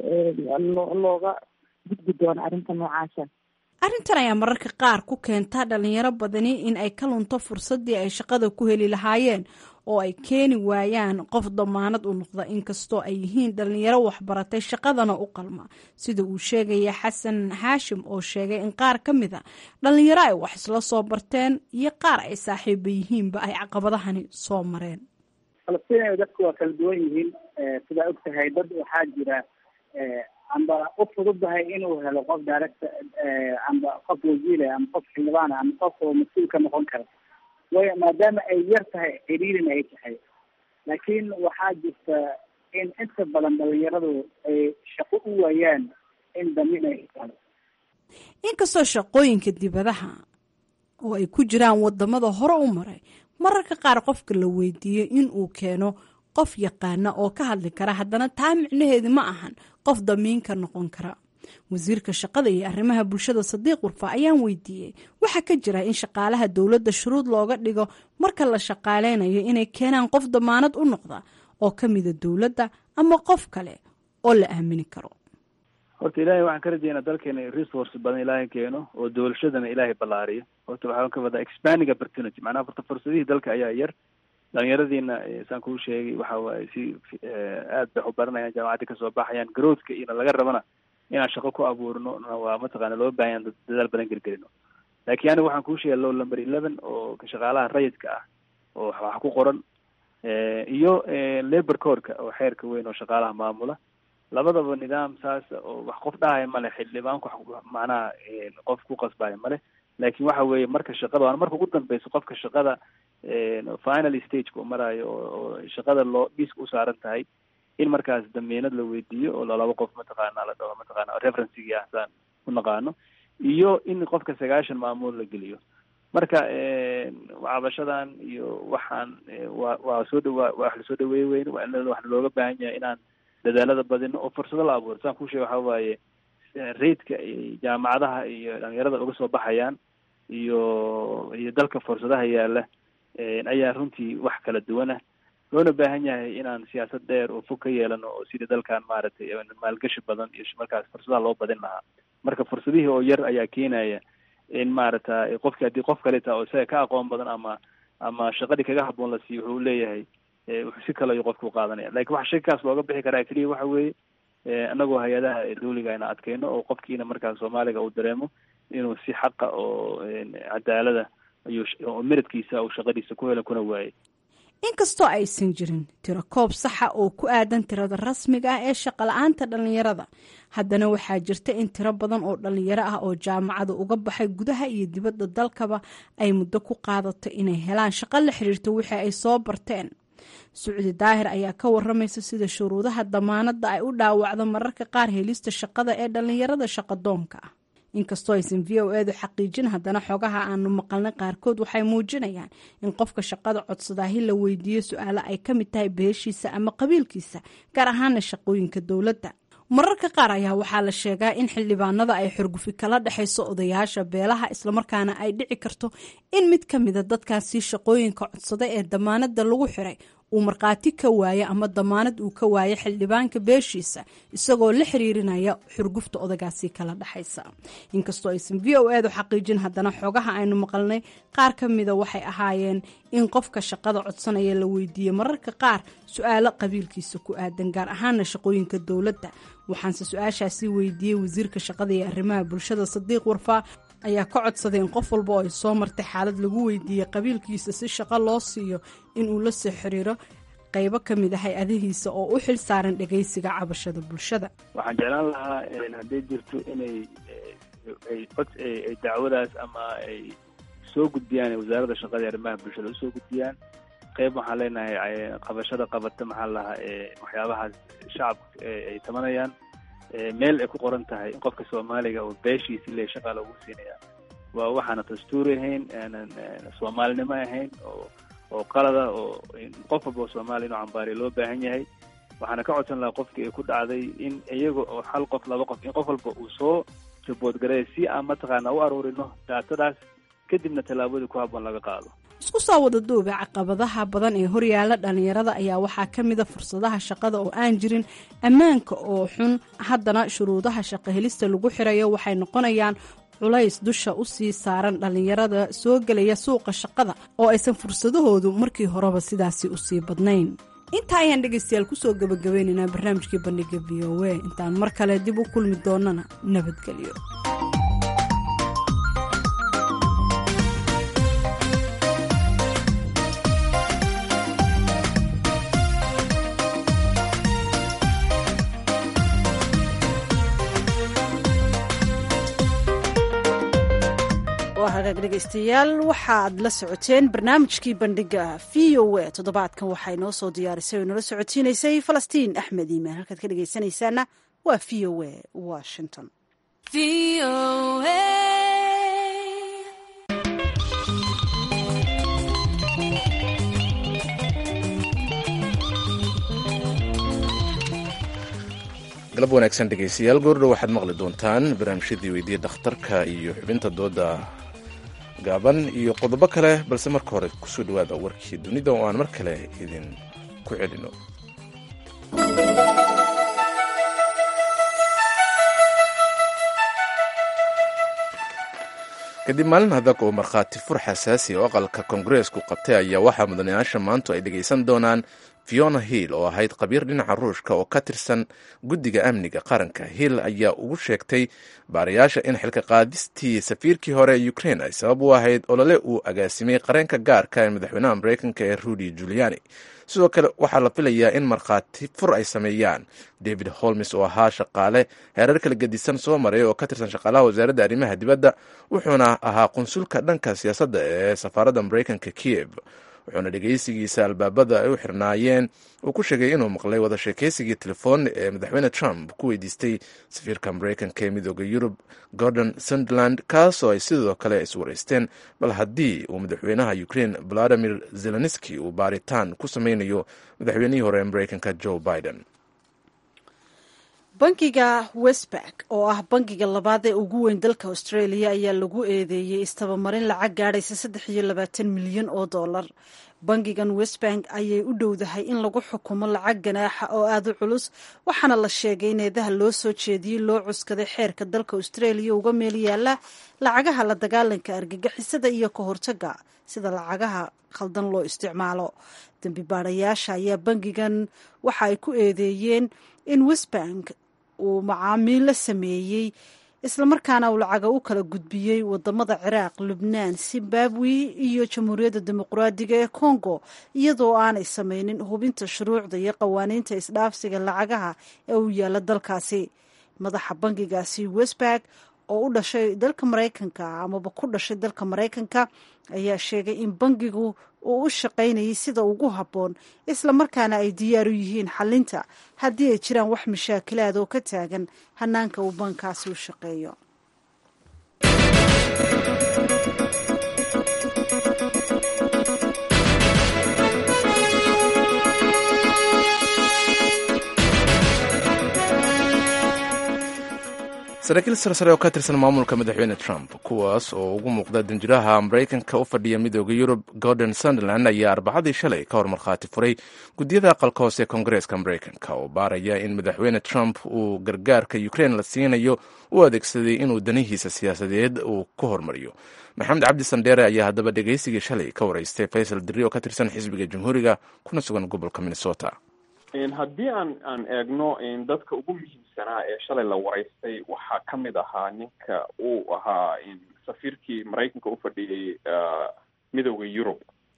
looga gudbi doono arrinta noocaasa arrintan ayaa mararka qaar ku keenta dhalinyaro badani in ay ka lunto fursaddii ay shaqada ku heli lahaayeen oo ay keeni waayaan qof damaanad u noqda inkastoo ay yihiin dhalinyaro waxbaratay shaqadana u qalma sida uu sheegaya xasan xaashim oo sheegay in qaar ka mid a dhalinyaro ay wax isla soo barteen iyo qaar ay saaxiiba yihiinba ay caqabadahani soo mareen falastiin dadku waa kala duwan yihiin sidaa og tahay dad waxaa jira amba u fududahay inuu helo qof direct amba qof wasiire ama qof xildhibaana ama qof oo mas-uul ka noqon kara way maadaama ay yar tahay xiriirin ay tahay laakiin waxaa jirta in inta badan dhalinyaradu ay shaqo u waayaan in damin ay helo inkastoo shaqooyinka dibadaha oo ay ku jiraan wadamada hore u maray mararka qaar qofka la weydiiyo in uu keeno qof yaqaana oo ka hadli kara haddana taa micnaheedu ma ahan qof damiinka noqon kara wasiirka shaqada iyo arrimaha bulshada sadiiq warfa ayaan weydiiyey waxaa ka jira in shaqaalaha dowladda shuruud looga dhigo marka la shaqaaleynayo inay keenaan qof damaanad u noqda oo ka mida dowladda ama qof kale oo la aamini karo horta ilaahay waxaan ka rajeynaa dalkeena resource badan ilaahay keeno oo doolashadana ilaahay ballaariyo horta waxaan ka wadaa expanding opportunity macnaha horta fursadihii dalka ayaa yar dhalinyaradiina saan kuu sheegay waxa waaye si aad bay u baranayaan jaamacadda kasoo baxayaan growthka iyona laga rabana inaan shaqo ku abuurno waa mataqaana loo baahan dadaal badan gelgelino laakiin aniga waxaan kuu sheegay low number eleven oo shaqaalaha rayidka ah oo wax ku qoran iyo labor corka oo xeerka weyn oo shaqaalaha maamula labadaba nidaam saas oo wax qof dhahaya male xildhibaanku macnaha qof ku qasbaya male laakiin waxa weeye marka shaqada waana marka ugu dambeyso qofka shaqada final stageka u maraayo oo shaqada loo dhiiska u saaran tahay in markaas damiinad la weydiiyo oo laba qof mataqaana la dhaho mataqaana referencigii ah saan u naqaano iyo in qofka sagaashan maamuul la geliyo marka cabashadan iyo waxaan waa waa soo dhawaa wax lasoo dhaweey weyn waa in waxna looga baahan yahay inaan dadaalada badino oo fursado la abuuro saan kuu sheega waxa waaye raidka jaamacadaha iyo dhalinyarada uga soo baxayaan iyo iyo dalka fursadaha yaala ayaa runtii wax kala duwanah loona baahan yahay inaan siyaasad dheer oo fog ka yeelano oo sidii dalkan maaragtay maalgashi badan iyo markaas fursadaha loo badin lahaa marka fursadihii oo yar ayaa keenaya in maaragta qofki haddii qof kaleta oo isaga ka aqoon badan ama ama shaqadii kaga haboon la siiyo wuxuu leeyahay wuxuu si kale ayu qofka u qaadanaya lakin waxa shakaas looga bixi karaa keliya waxa weeye anagoo hay-adaha dawliga ayna adkeyno oo qofkiina markaas soomaaliga uu dareemo inuu si xaqa oo cadaalada ayuu meridkiisa uu shaqadiisa ku helo kuna waayay inkastoo aysan jirin tiro koob saxa oo ku aadan tirada rasmiga ah ee shaqala-aanta dhallinyarada haddana waxaa jirta in tiro badan oo dhallinyaro ah oo jaamacada uga baxay gudaha iyo dibadda dalkaba ay muddo ku qaadato inay helaan shaqo la xiriirto wixii ay soo barteen sucdi daahir ayaa ka waramaysa sida shuruudaha damaanadda ay u dhaawacdo mararka qaar helista shaqada ee dhallinyarada shaqadoonka ah inkastoo aysan v o edu xaqiijin haddana xogaha aanu maqalnay qaarkood waxay muujinayaan in qofka shaqada codsadaahi la weydiiyo su-aalo ay ka mid tahay beeshiisa ama qabiilkiisa gaar ahaana shaqooyinka dowladda mararka qaar ayaa waxaa la sheegaa in xildhibaanada ay xorgufi kala dhexayso odayaasha beelaha islamarkaana ay dhici karto in mid ka mida dadkaasi shaqooyinka codsada ee damaanada lagu xiray uu markhaati ka waayo ama damaanad uu ka waayo xildhibaanka beeshiisa isagoo la xiriirinaya xurgufta odagaasi kala dhexaysa inkastoo aysan v o edu xaqiijin haddana xogaha aynu maqalnay qaar ka mida waxay ahaayeen in qofka shaqada codsanaya la weydiiyey mararka qaar su-aalo qabiilkiisa ku aadan gaar ahaana shaqooyinka dowladda waxaanse su-aashaasi weydiiyey wasiirka shaqada iyo arrimaha bulshada sadiiq warfaa ayaa ka codsaday in qof walba oo ay soo martay xaalad lagu weydiiyey qabiilkiisa si shaqo loo siiyo inuu la soo xiriiro qaybo ka mid ah hay-adihiisa oo u xil saaran dhagaysiga cabashada bulshada waxaan jeclaan lahaa hadday jirto inay ay cod ay dacwadaas ama ay soo gudbiyaan wasaaradda shaqada iyo arrimaha bulshada usoo gudbiyaan qayb waxaan leenahay qabashada qabata maxaa lahaa waxyaabahaas shacabka ay tabanayaan meel ay ku qoran tahay in qofka soomaaliga oo beeshiisi le shaqaa loogu siinaya waa waxaana dastuuri ahayn aanan soomaalinimo ahayn oo oo qalada oo qof walba oo soomaaliya inuu cambaariya loo baahan yahay waxaana ka codsan lahaa qofkii ay ku dhacday in iyaga oo hal qof laba qof in qof walba uu soo jaboodgareeya si aan mataqaana u aruurino daatadaas kadibna tallaabadii ku habboon laga qaado isku soo wada duuba caqabadaha badan ee horyaala dhalinyarada ayaa waxaa ka mida fursadaha shaqada oo aan jirin ammaanka oo xun haddana shuruudaha shaqo helista lagu xirayo waxay noqonayaan culays dusha usii saaran dhalinyarada soo gelaya suuqa shaqada oo aysan fursadahoodu markii horeba sidaasi usii badnayn intaa ayaan dhegaystayaal kusoo gabagabaynaynaa barnaamijkii bandhiga v o a intaan mar kale dib u kulmi doonana nabadgelyo hagaag dhegaystayaal waxaad la socoteen barnaamijkii bandhiga v o a toddobaadkan waxay noo soo diyaarisay oo inoola socotiinaysay falastiin axmed iimaan halkaad ka dhegaysanaysaana waa v o a washington galab wanaagsan dhegaystayaal goordhow waxaad maqli doontaan barnaamijyadii weydiiya dhakhtarka iyo xubinta dooda gaaban iyo qodobo kale balse marka hore kusoo dhawaada warkii dunida oo aan mar kale idin ku celino kadib maalin adag oo markhaati fur xasaasi oo aqalka koongareesku qabtay ayaa waxaa mudanayaasha maantu ay dhegaysan doonaan fiona hill oo ahayd khabiir dhinaca ruushka oo ka tirsan guddiga amniga qaranka hill ayaa ugu sheegtay baarayaasha in xilka qaadistii safiirkii hore ee ukrain ay sabab u ahayd olole uu agaasimay qareenka gaarka ee madaxweynaha mareykanka ee rudy juliani sidoo kale waxaa la filayaa in markhaati fur ay sameeyaan david holmes oo ahaa shaqaale heerar kala gedisan soo maray oo ka tirsan shaqaalaha wasaaradda arrimaha dibadda wuxuuna ahaa qunsulka dhanka siyaasadda ee safaaradda mareykanka kiev wuxuuna dhegaysigiisa albaabada ay u xirnaayeen uu ku sheegay inuu maqlay wada sheekaysigii telefoon ee madaxweyne trump ku weydiistay safiirka mareykanka ee midooda yurub gordon suntland kaasoo ay sidoo kale iswareysteen bal haddii uu madaxweynaha ukrain valadimir zelenski uu baaritaan ku sameynayo madaxweynihii hore ee mareykanka joe biden bankiga westback oo ah bankiga labaad ee ugu weyn dalka australia ayaa lagu eedeeyey istabamarin lacag gaadhaysa saddex iyo labaatan milyan oo dollar bankigan westbank ayay u dhowdahay in lagu xukumo lacag ganaaxa oo aada u culus waxaana la sheegay in eedaha loo soo jeediyey loo cuskaday xeerka dalka australia uga meel yaala lacagaha la dagaalanka argagixisada iyo ka hortaga sida lacagaha khaldan loo isticmaalo dembi baarayaasha ayaa bankigan waxa ay ku eedeeyeen in westbank uu macaamiil la sameeyey islamarkaana uu lacaga u kala gudbiyey wadamada ciraaq lubnaan zimbabwe iyo jamhuuriyadda dimuqraadiga ee congo iyadoo aanay sameynin hubinta shuruucda iyo qawaaniinta isdhaafsiga lacagaha ee u yaala dalkaasi madaxa bankigaasi westbank oo u dhashay dalka maraykanka amaba ku dhashay dalka maraykanka ayaa sheegay in bankigu uu u shaqaynayay sida ugu habboon islamarkaana ay diyaar u yihiin xalinta haddii ay jiraan wax mashaakilaad oo ka taagan hanaanka uu bankaasi u shaqeeyo saraakiil sarsare oo ka tirsan maamulka madaxweyne trump kuwaas oo ugu muuqda danjiraha maraykanka u fadhiya midooda yurub gordon sunderland ayaa arbacadii shalay ka hor markhaati furay guddiyada aqalka hoose ee koongareeska maraykanka oo baaraya in madaxweyne trump uu gargaarka ukrein la siinayo u adeegsaday inuu danihiisa siyaasadeed uu ku hormariyo maxamed cabdi sandheere ayaa haddaba dhegaysigii shalay ka waraystay faysal diri oo ka tirsan xisbiga jamhuuriga kuna sugan gobolka minnesota haddii aan aan eegno dadka ugu muhiimsanaa ee shalay la waraystay waxaa ka mid ahaa ninka uu ahaa safiirkii maraykanka u fadhiyey midooda yurub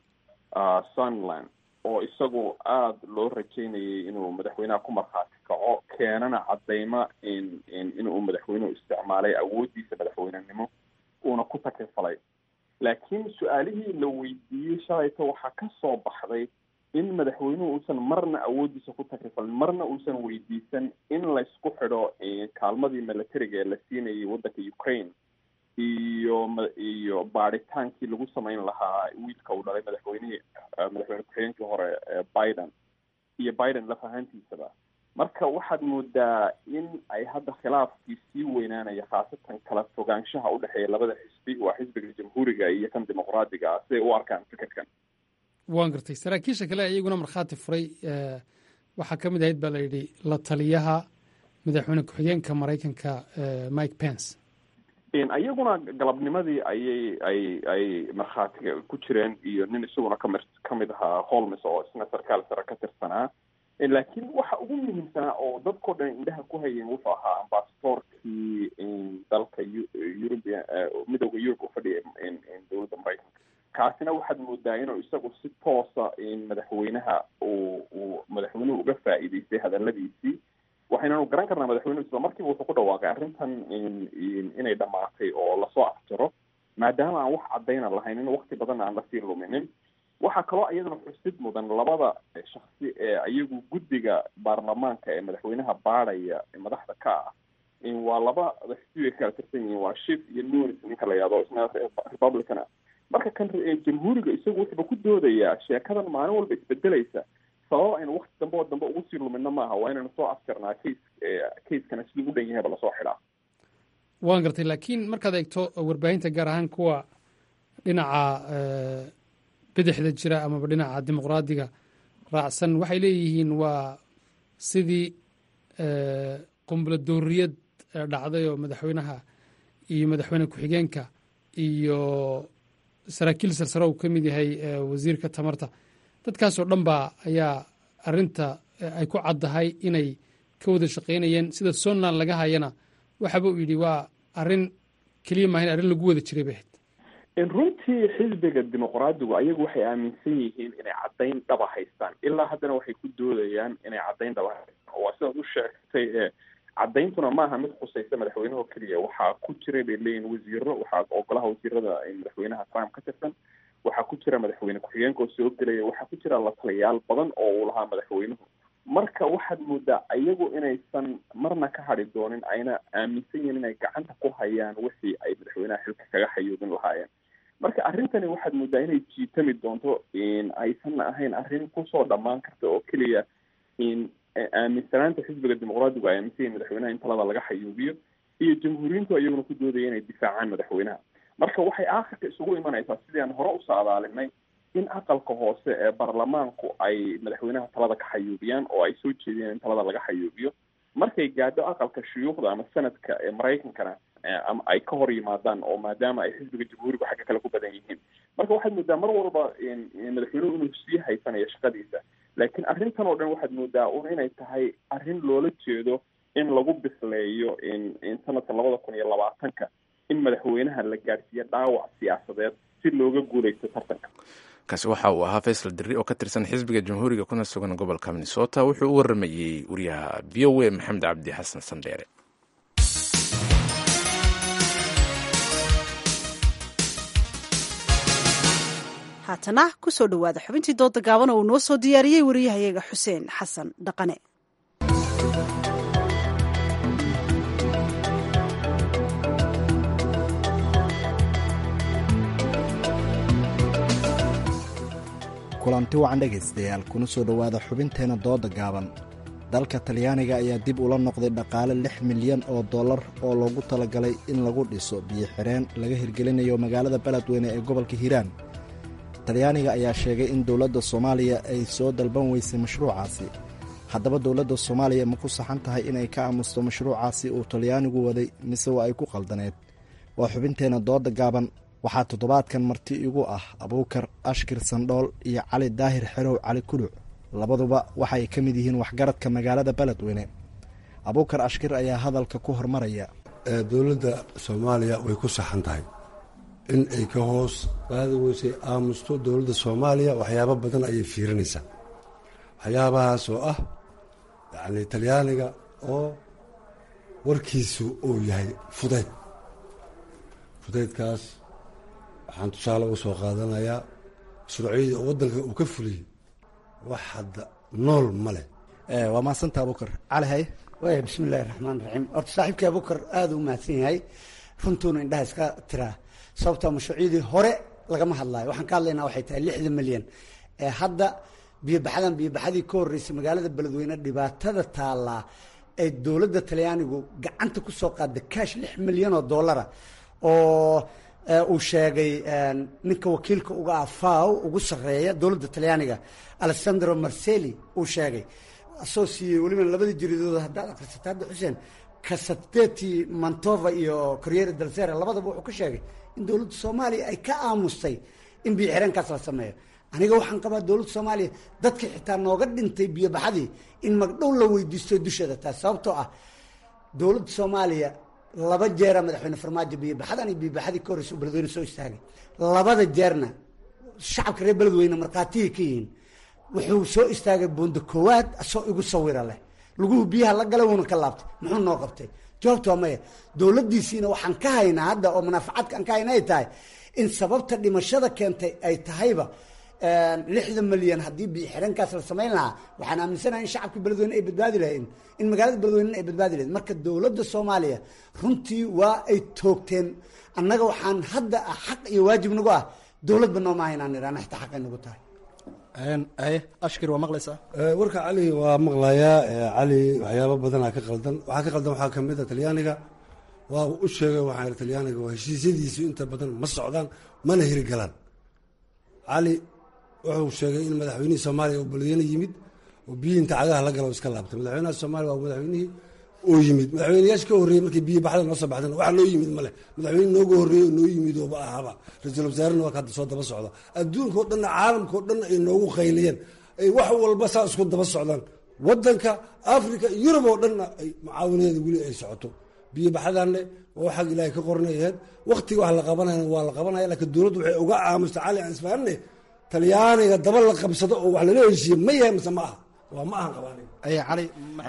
sunland oo isagu aada loo rajeynayay inuu madaxweynaha ku markhaati kaco keenana cadeyma inuu madaxweynuhu isticmaalay awooddiisa madaxweynenimo uuna ku takrifalay laakiin su-aalihii la weydiiyey shalayto waxaa ka soo baxday in madaxweynuhu uusan marna awooddiisa ku takrifalin marna uusan weydiisan in laysku xidho kaalmadii militariga ee la siinayay waddanka ukraine iyo iyo baadhitaankii lagu samayn lahaa wiilka uu dhalay madaxweynihii madaxweyne ku-xigeenkii hore biden iyo biden laf ahaantiisaba marka waxaad moodaa in ay hadda khilaafkii sii weynaanaya khaasatan kala fogaanshaha udhexeeya labada xisbi waa xisbiga jamhuuriga iyo kan dimuqraadiga ah siday u arkaan fikirkan waan gartay saraakiisha kale iyaguna markhaati furay waxaa ka mid ahayd baa la yidhi la taliyaha madaxweyne ku-xigeenka maraykanka mike pence iyaguna galabnimadii ayay ay ay markhaatiga ku jireen iyo nin isaguna kami kamid ahaa holmes oo isna sarkaal sare ka tirsanaa laakiin waxa ugu muhiimsanaa oo dadkao dhan indhaha ku hayeen wuxuu ahaa ambasadorkii dalka eurubia midooda yurub u fadhiya dowladda maraykanka kaasina waxaad moodaa inuu isagu si toosa madaxweynaha uu uu madaxweynuhu uga faa'iideystay hadaladiisii waxaynanu garan karnaa madaxweynuhu isla markiiba wuxuu ku dhawaaqay arrintan inay dhamaatay oo lasoo afjaro maadaama aan wax caddayna lahayn in wakti badan aan lasii luminin waxaa kaloo iyadana xusid mudan labada shaksi ee iyagu guddiga baarlamaanka ee madaxweynaha baadhaya madaxda ka ah waa laba xisbi ay kala tirsan yihiin waa shif iyo nunis ninka la yihahdo isna republican marka kan jamhuuriga isagu wuxuuba ku doodayaa sheekadan maalin walba isbedelaysa sabab aynu wakti dambe oo dambe ugu sii lumino maaha waa inaynu soo afjarnaa case caseskana siduu u dhan yahayba lasoo xidhaa waan gartay laakiin markaad eegto warbaahinta gaar ahaan kuwa dhinaca bidixda jira amaba dhinaca dimuqraadiga raacsan waxay leeyihiin waa sidii qumbula dooriyad dhacday oo madaxweynaha iyo madaxweyne ku-xigeenka iyo saraakiil sarsare uu ka mid yahay wasiirka tamarta dadkaasoo dhan baa ayaa arinta ay ku caddahay inay ka wada shaqaynayeen sida somaliland laga hayana waxaba uu yidhi waa arrin keliya maahayn arrin lagu wada jiray bay ahayd runtii xisbiga dimuqraadigu ayagu waxay aaminsan yihiin inay caddayn dhaba haystaan ilaa haddana waxay ku doodayaan inay caddayn dhaba haystaan waa sidaad u sheegtay ee caddayntuna maaha mid khusaysa madaxweynaho keliya waxaa ku jiray bay leeyihin wasiiro waxaa ogolaha wasiirada madaxweynaha trump ka tirsan waxaa ku jira madaxweyne ku-xigeenka oo soo gelaya waxaa ku jira la taliyaal badan oo uu lahaa madaxweynuhu marka waxaad moodaa iyagu inaysan marna ka hadhi doonin ayna aaminsan yihiin inay gacanta ku hayaan wixii ay madaxweynaha xilka kaga xayuubin lahaayeen marka arrintani waxaad moodaa inay jiitami doonto aysan ahayn arrin kusoo dhammaan karta oo keliya aaminsanaanta xisbiga dimuqraadigu ay aaminsan yihin madaxweynaha in talada laga xayuubiyo iyo jamhuuriyiintu iyaguna ku doodaya inay difaacaan madaxweynaha marka waxay aakhirka isugu imanaysaa sidii aan hore usoo adaalinay in aqalka hoose ee baarlamaanku ay madaxweynaha talada ka xayuubiyaan oo ay soo jeediyaan in talada laga xayuubiyo markay gaadho aqalka shuyuukhda ama sanadka ee maraykankana ama ay ka hor yimaadaan oo maadaama ay xisbiga jamhuurigu xagga kale ku badan yihiin marka waxaad moodaa mar walba madaxweynuhu inuu sii haysanayo shaqadiisa laakiin arrintan oo dhan waxaad moodaa un inay tahay arrin loola jeedo in lagu bisleeyo sanadka labada kun iyo labaatanka in madaxweynaha la gaadhsiiyo dhaawac siyaasadeed si looga guuleysto tartanka kaasi waxa uu ahaa faysal dirri oo ka tirsan xisbiga jamhuuriga kuna sugan gobolka minnesota wuxuu u waramayey wariyaha v o a maxamed cabdi xasan sandheere haatana kusoo dhowaada xubintii dooda gaaban oo uu noo soo diyaariyey wariyahayaga xuseen xasan dhaqane kulanti wacan dhegaystayaal kuna soo dhowaada xubinteenna dooda gaaban dalka talyaaniga ayaa dib ula noqday dhaqaale lix milyan oo dollar oo loogu talagalay in lagu dhiso biyo xireen laga hirgelinayo magaalada beledweyne ee gobolka hiiraan talyaaniga ayaa sheegay in dowladda soomaaliya ay soo dalban weysay mashruucaasi haddaba dowladda soomaaliya ma ku saxan tahay inay ka aamusto mashruucaasi uu talyaanigu waday mise waa ay ku qaldaneed waa xubinteenna dooda gaaban waxaa toddobaadkan marti igu ah abuukar ashkir sandhool iyo cali daahir xerow cali kuluc labaduba waxay ka mid yihiin waxgaradka magaalada beledweyne abuukar ashkir ayaa hadalka ku hormaraya dowladda soomaaliya way ku saxan tahay in ay ka hoos qaadi weysay aamusto dowladda soomaaliya waxyaabo badan ayay fiirinaysaa waxyaabahaas oo ah yacni talyaaniga oo warkiisu uu yahay fudayd fudaydkaas waxaan tusaale uga soo qaadanayaa mashruucyadii oo waddanka uu ka fuliyey wax hadda nool ma leh waa mahadsanta abuukar cali hay waaya bismi illaahi raxmaan raxiim horta saaxiibkii abuukar aada u mahadsan yahay runtuuna indhaha iska tiraa sababtaa mashruucyadii hore lagama hadlayo waxaan ka hadlaynaa waxay tahay lixda milyan ee hadda biyobaxadan biyobaxadii ka horreysay magaalada beledweyne dhibaatada taallaa ee dowladda talyaanigu gacanta ku soo qaada kaash lix milyan oo dollara oo uu sheegay ninka wakiilka uga ah faw ugu sarreeya dowladda talyaaniga alessandro marseli uu sheegay asoo siiyey weliba labadii jiridood haddaad akhrisato hadda xuseen casateti mantova iyo corriere del sera labadaba wuxuu ka sheegay in dowladda soomaaliya ay ka aamustay in biyo xireenkaas la sameeyo aniga waxaan qabaa dowladda soomaaliya dadkii xitaa nooga dhintay biyobaxadii in magdhow la weydiisto dusheeda taas sababtoo ah dowladda soomaaliya laba jeera madaxweyne farmaajo biyobaxadan iyo biyobaxadii ka horreysa beledweyne soo istaagay labada jeerna shacabka reer beledweyne markhaatihii ka yihiin wuxuu soo istaagay buundo koowaad asoo igu sawira leh laguhu biyaha la galay wuuna ka laabtay muxuu noo qabtay jawaabta waa maya dowladdiisiina waxaan ka haynaa hadda oo munaafacaadka aan ka hayna ay tahay in sababta dhimashada keentay ay tahayba lixda milyan haddii biyo xireenkaas la samayn lahaa waxaan aaminsanahay in shacabka beledweyne ay badbaadi lahayn in magaalada beledweynena ay badbaadi lahayd marka dowladda soomaaliya runtii waa ay toogteen annaga waxaan hadda ah xaq iyo waajib nagu ah dowladba nooma haynaan idhaana xitaa xaqay nagu tahay ashkir waa maqlaysaa warka cali waa maqlayaa cali waxyaabo badanaa ka qaldan waxaa ka qaldan waxaa kamid a talyaaniga waa u sheegay waxaa ihi talyaaniga waa heshiisyadiisu inta badan ma socdaan mana hirgalaan cali wuxuu sheegay in madaxweynihii soomaaliya uu beledweyne yimid oo biyihii inta cagaha la gala iska laabtay madaxweynaha soomaaliya waa madaxweynihii oo yimid madaxweyneyaasha ka horreeyey markay biyo baxda noo soo baxdeen wax noo yimid male madaxweyne nooga horreeyey oo noo yimid ooba ahaba ra-iisul wasaarena waa ka hadda soo daba socda adduunka o dhanna caalamka o dhan ay noogu qayliyeen ay wax walba saa isku daba socdaan waddanka africa yurub oo dhanna ay mucaawinadeeda weli ay socoto biyo baxadanne waa xag ilaahay ka qornayaheed waktiga wax la qabanayna waa la qabanaya laakiin dowladdu waxay uga aamusta cali aan isfahanne talyaaniga daba la qabsado oo wax lala heshiiye ma yahay mise ma aha waa ma ahan qabaan cali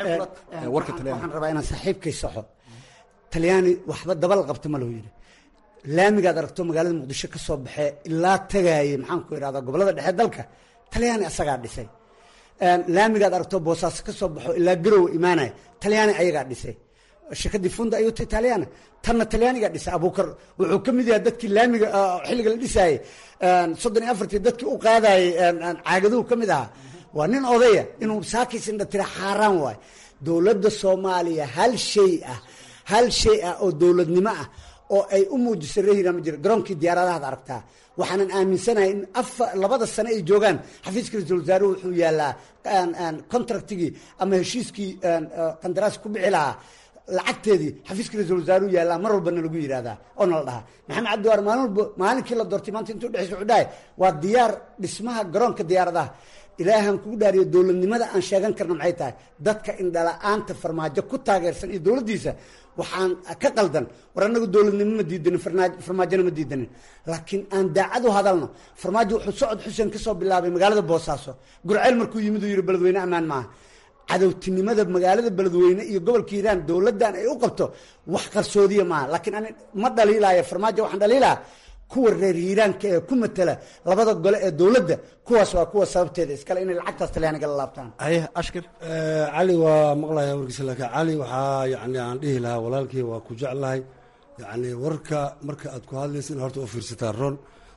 warka waxaan rabaa inaan saaxiibkay saxo talyaani waxba daba la qabta ma loo yidhi laamigaad aragto magaalada muqdisho ka soo baxee ilaa tagaaye maxaan ku idhahdaa gobollada dhexe dalka talyaani asagaa dhisay laamigaad aragto boosaaso ka soo baxo ilaa garowa imaanaya talyaani ayagaa dhisay shirkadii funda ayuta italiana tanna talyaaniga dhisay abuukar wuxuu ka mid yahay dadkii laamiga xilliga la dhisaayey soddon iyo afartii dadkii u qaadayey caagaduhu ka mid ahaa waa nin odaya inuu saakiis indha tira xaaraan waayo dowladda soomaaliya hal shay ah hal shay ah oo dowladnimo ah oo ay u muujisay reehira ma jiro garoonkii diyaaradahaad aragtaa waxaanan aaminsanahay in afa labada sane ay joogaan xafiiska ra-iisul wasaaruhu wuxuu yaallaa contractigii ama heshiiskii qandaraas ku bixi lahaa lacagteedii xafiiska ra-isul wasaaruhu yaallaa mar walbana lagu yidhahdaa oo nala dhahaa maxamed cabdiwaar maalin walba maalinkii la doortay maanta intuu dhexeysa wuxuu dhahay waa diyaar dhismaha garoonka diyaaradaha ilaahan kugu dhaariyo dowladnimada aan sheegan karna maxay tahay dadka indhala-aanta farmaajo ku taageersan iyo dowladdiisa waxaan ka qaldan war annagu dowladnimo ma diidanin farmaajona ma diidanin laakiin aan daacad u hadalno farmaajo wuxuu socod xuseen ka soo bilaabay magaalada boosaaso gurceel markuu yimid uu yidhi beledweyne ammaan maaha cadowtinimada magaalada beledweyne iyo gobolka hiiraan dowladdan ay u qabto wax qarsoodiya maaha laakiin ani ma dhaliilaayo farmaajo waxaan dhaliilaa kuwa reer hiiraanka ee ku matela labada gole ee dowladda kuwaas waa kuwa sababteeda iskale inay lacagtaas talyaaniga la laabtaan ashkir cali waa maqlaya warkiisa laakiin cali waxaa yani aan dhihi lahaa walaalkii waa ku jeclahay yani warka marka aad ku hadlaysa in horta u fiirsataa ron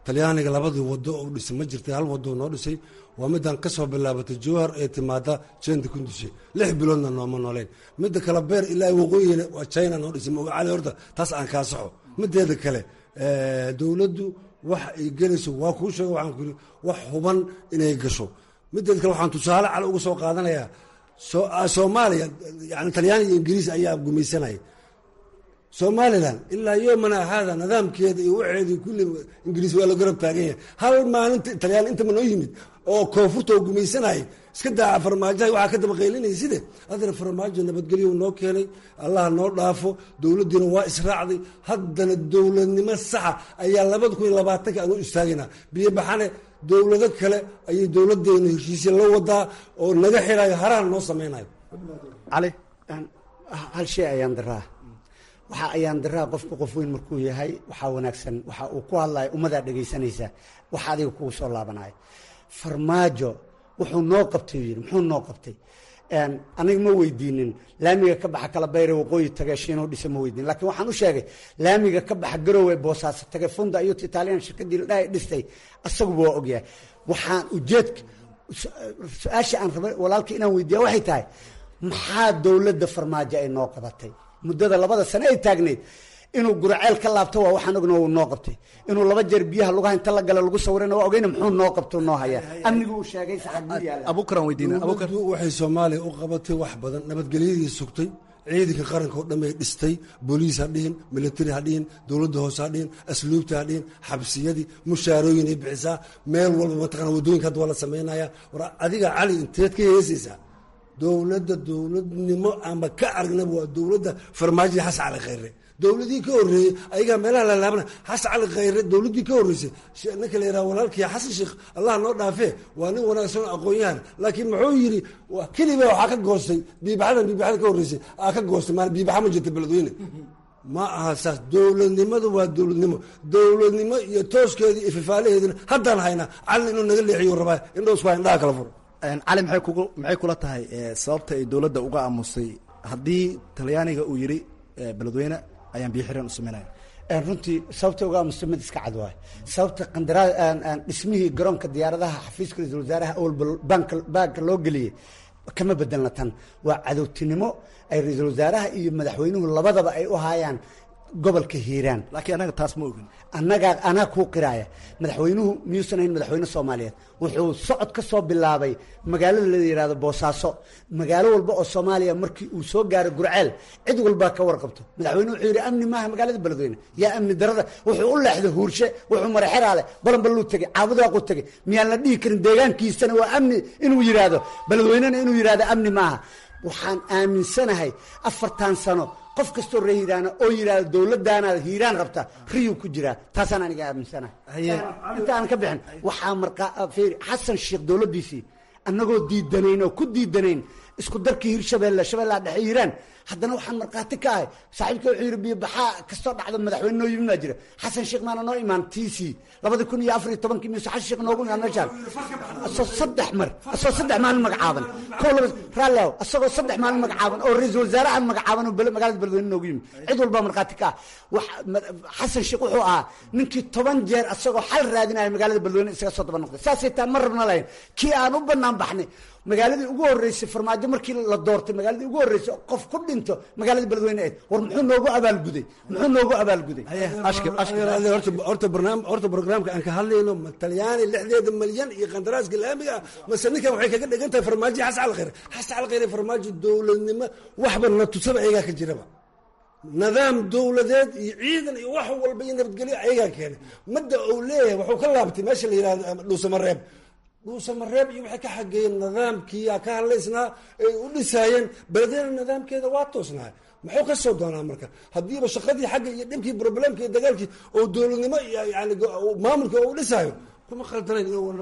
talyaaniga labadii wado u dhisay ma jirtay hal wado noo dhisay waa midaan ka soo bilaabatay jowhar ee timaada jenda kundushe lix biloodna nooma nooleyn midda kale beer ilaa waqooyina waa china noo dhisay magacali horta taas aan kaa soxo mideeda kale dowladdu wax ay gelayso waa kuu sheega waxaan ku yidhi wax huban inay gasho mideeda kale waxaan tusaale cali uga soo qaadanayaa soomaaliya yani talyaani iyo ingiriis ayaa gumaysanaya somalilan ilaa yomana haada nidaamkeeda iyo waxeedii kulli ingiriis waa la garab taagan yahay hal maalinta talyaan intaba noo yimid oo koonfurta oo gumaysanayay iska daaca farmaajaha waxaa ka daba qaylinaya side haddana farmaajo nabadgelyo noo keenay allaha noo dhaafo dowladdiina waa israacday haddana dowladnimo saxa ayaa labada kun iyo labaatanka aan u istaagaynaa biyobaxane dowlado kale ayay dowladeena heshiisya la wadaa oo naga xirayo harahan noo samaynayo cali hal shay ayaan daraa waxaa ayaan daraa qofku qof weyn markuu yahay waxaa wanaagsan waxa uu ku hadlaya ummadaa dhegaysanaysa waxa adiga kugu soo laabanaya farmaajo wuxuu noo qabtay yidhi muxuu noo qabtay aniga ma weydiinin laamiga ka baxa kala bayre waqooyi tage shiinoo dhisa ma weydiin lakiin waxaan u sheegay laamiga ka baxa garowe boosaaso tage funda iyo italian shirkadii ladhaha dhistay asaguba waa ogyahay waxaan ujeedka su-aasha aan rabay walaalka inaan weydiiya waxay tahay maxaa dowladda farmaajo ay noo qabatay muddada labada sane ay taagnayd inuu guraceel ka laabto waa waxaan ogna uu noo qabtay inuu laba jeer biyaha lugaha inta la gala lagu sawirana waa ogeyna muxuu noo qabto noo hayaa amnigu uu sheegay abukaran weydiina dowladdu waxay soomaaliya u qabatay wax badan nabadgelyadii sugtay ciidanka qaranka oo dhan bay dhistay booliis ha dhihin military ha dhihin dowladda hoose ha dhihin asluubta ha dhihin xabsiyadii mushaarooyin ay bixisaa meel walba mataqana waddooyinka hadda waa la samaynaya war adiga cali inteed ka heesaysaa dowladda dowladnimo ama ka aragnaba waa dowladda farmaajada xasan cali khayre dowladii ka horeeyey ayagaa meelaha lalaabana xasan cali khayre dowladii ka horeysay ninka la yidhaha walaalkii xasan sheekh allah noo dhaafee waa nin wanaagsan oo aqoon-yahan laakiin muxuu yidhi keliba waxaa ka goostay biibaxadan biibaxada ka horeysay aa ka goostay maa biibaxa ma jirta beledweyne ma aha saas dowladnimadu waa dowladnimo dowladnimo iyo tooskeedii iyo fifaalaheedina haddaan haynaa calin inuu naga leexiyo rabaa indhoosku ha indhaha kala furo cali maxay kugu maxay kula tahay sababta ay dowladda uga aamusay haddii talyaaniga uu yidhi beledweyne ayaan biyo xireen u sameynaya runtii sababta uga aamusta mid iska cad waay sababta qandaraa dhismihii garoonka diyaaradaha xafiiska ra-isul wasaaraha awalba baanka baanka loo geliyey kama bedelna tan waa cadowtinimo ay ra-iisul wasaaraha iyo madaxweynuhu labadaba ay u haayaan gobolka hiiraan laakiin anaga taas ma ogin annagaa anaa kuu qiraaya madaxweynuhu miyuusan ahayn madaxweyne soomaaliyeed wuxuu socod ka soo bilaabay magaalada la yidhahdo boosaaso magaalo walba oo soomaaliya markii uu soo gaaro gurceel cid walbaa ka warqabto madaxweyne wuxuu yidhi amni maaha magaalada beledweyne yaa amni darada wuxuu u leexday huurshe wuxuu maray xeraale balanbaluu tegey caabudaaqu tegey miyaan la dhihi karin deegaankiisana waa amni inuu yidhaahdo beledweynena inuu yidhahdo amni maaha waxaan aaminsanahay afartan sano qof kastoo ree hiiraana oo yidhahdo dowladdaanaad hiiraan rabta riyuu ku jiraa taasaan aniga aaminsanahay inta aan ka bixin waxaa markaa fiiri xasan sheekh dowladdiisii annagoo diidanayn oo ku diidanayn isku darkii hirshabeelle shabeellaha dhexe hiiraan haddana waxaan markhaati ka ahay saaxiibka wuxuu yidhi biyobaxaa kastoo dhacdo madaxweyne noo yimid baa jira xasan sheekh maana noo imaan t c labadi kun iyo afar iyo tobankii mise xasan sheekh noogu imaan meeshaan asoo saddex mar asoo saddex maalin magacaaban kow laba raalliaw asagoo saddex maalin magacaaban oo ra-iisul wasaarahan magacaaban oo magaalada beledweyne noogu yimid cid walbaa markhaati ka ah wax xasan sheekh wuxuu ahaa ninkii toban jeer asagoo xal raadinaya magaalada beledweyne isaga soo daba noqday saasay taan ma rabna lahayn kii aan u banaan baxnay magaaladii ugu horeysay farmaajo markii la doortay magaaladii ugu horeysay qof ku dhinto magaalada beledweyne ayd war muxuu noogu abaalguday muxuu noogu abaalguday horta barnaam horta barnaamijka aan ka hadlayno ma talyaani lixdeeda malyan iyo qandaraaska laamiga ah mase ninkan waxay kaga dhigan tahay farmaajo xasan cali khayre xasan cali khayre farmaajo dowladnimo waxba na tusaba ayagaa ka jiraba nidaam dowladeed iyo ciidan iyo wax walba iyo nabadgelyo ayagaa keenay madda uu leeyahay wuxuu ka laabtay meesha la yihahdo dhuusamareeb dhuusamareeb iyo waxay ka xageeyeen nidaamkiiyaa ka hadlaysnaa ay u dhisaayeen beledweyne nidaamkeeda waa toosnahay muxuu ka soo doonaa marka haddiiba shaqadii xagga iyo dhibkii problemka iyo dagaalkii oo dowladnimo iyo yani maamulka oo u dhisaayo kuma khaldanayn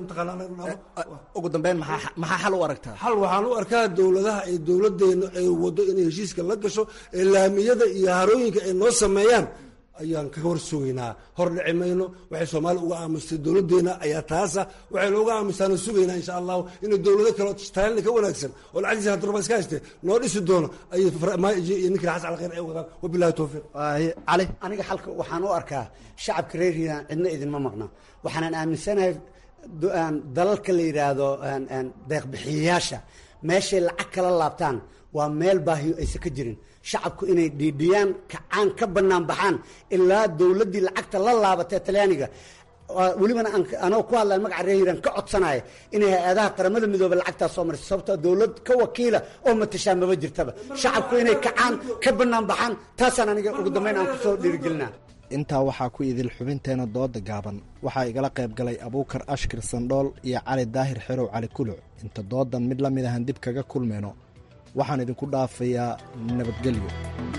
ugu dambeyn maxaa maxaa xal u aragtaa xal waxaan u arkaa dowladaha ay dowladeena ay wado inay heshiiska la gasho ee laamiyada iyo harooyinka ay noo sameeyaan ayaan kaga hor sugaynaa hor dhici mayno waxay soomaaliya uga aamustay dowladdeena ayaa taasa waxaynu uga aamustaana sugaynaa insha allahu inay dowlado kale taalina ka wanaagsan oo lacagtiisa hadurba iska hayste noo dhisi doono ayay farmaajo iyo ninkii xasan alkhayr ay wadaan wabillahi towfiiq cali aniga xalka waxaan u arkaa shacabka reer hiiraan cidna idinma maqna waxaanan aaminsanahay dalalka la yidhaahdo deeqbixiyayaasha meeshay lacag kala laabtaan waa meel baahiyo aysan ka jirin shacabku inay dhiidhiyaan kacaan ka bannaan baxaan ilaa dowladdii lacagta la laabatee talyaaniga welibana anoo ku hadlaya magaca reer hiiraan ka codsanaya inay hay-adaha qaramada midoobe lacagtaas soo marisa sababtoo dowlad ka wakiila oo matashaa maba jirtaba shacabku inay kacaan ka bannaan baxaan taasaan aniga ugu dambayn aan kusoo dhiirigelinaa intaa waxaa ku idil xubinteena dooda gaaban waxaa igala qayb galay abuukar ashkir sandhool iyo cali daahir xerow cali kuluc inta doodan mid la mid ahan dib kaga kulmayno waxaan idinku dhaafayaa nabadgelyo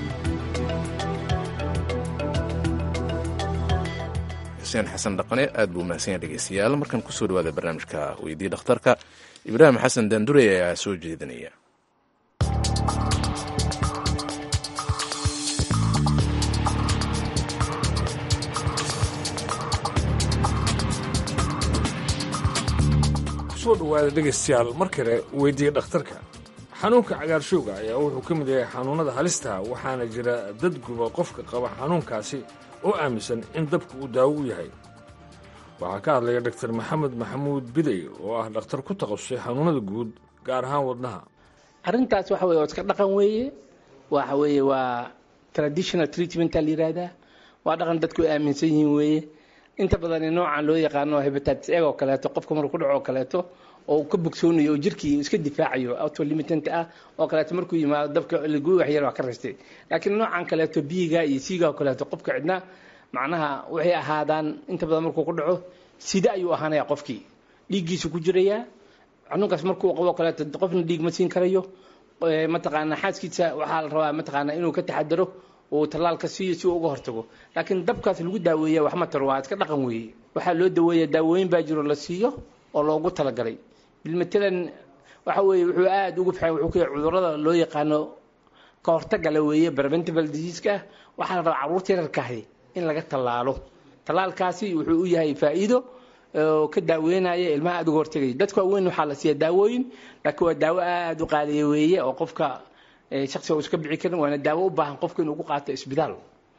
xuseen xasan dhaqane aad buu mahadsanyaa dhegeystayaal markan kusoo dhawaada barnaamijka weydii dhakhtarka ibraahim xasan daandure ayaa soo jeedinaya kusoo dhawaada dhegaystayaal mar kale weydiiya dhakhtarka xanuunka cagaarshowga ayaa wuxuu ka mid yahay xanuunnada halistaha waxaana jira dad guba qofka qaba xanuunkaasi oo aaminsan in dabka uu daawo u yahay waxaa ka hadlaya dhaktar maxamed maxamuud bidey oo ah dhakhtar ku takhasusay xanuunnada guud gaar ahaan wadnaha arrintaas waxa weye waa iska dhaqan weeye waxa weeye waa traditional treatmenta la yidhaahdaa waa dhaqan dadku ay aaminsan yihiin weeye inta badan noocan loo yaqaano hepatitis egg oo kaleeto qofka markuu ku dhaco oo kaleeto oo ka bogsoonayo oo jirkii iska difaacayo autolimitant ah oo kaleeto markuu yimaado dabka lagu waxyar waa ka raystay laakiin noocan kaleeto biiga iyo siiga oo kaleeto qofka cidna macnaha waxay ahaadaan inta badan markuu ku dhaco sida ayuu ahaanaya qofkii dhiiggiisu ku jirayaa xanuunkaas markuu qabo kaleeto qofna dhiig ma siin karayo mataqaana xaaskiisa waxaa la rabaa mataqaana inuu ka taxadaro uu tallaalka siiyo si uu uga hortago laakiin dabkaas lagu daaweeya wax ma taro waa iska dhaqan weeye waxaa loo daweeya daawooyin baa jiro la siiyo oo loogu talagalay bilmatalan waxa weeye wuxuu aada ugu fiican wuxuu ka yahay cudurrada loo yaqaano ka hortagala weeye preventable diseaska waxaa la rabaa carruurta yararkahi in laga tallaalo tallaalkaasi wuxuu u yahay faa'iido oo ka daaweynaya ilmaha aada uga hortagaya dadka waaweyn waxaa la siiya daawooyin laakiin waa daawo aada u qaaliya weeye oo qofka shaksiga uu iska bici karin waana daawo u baahan qofka inuu ku qaato isbitaal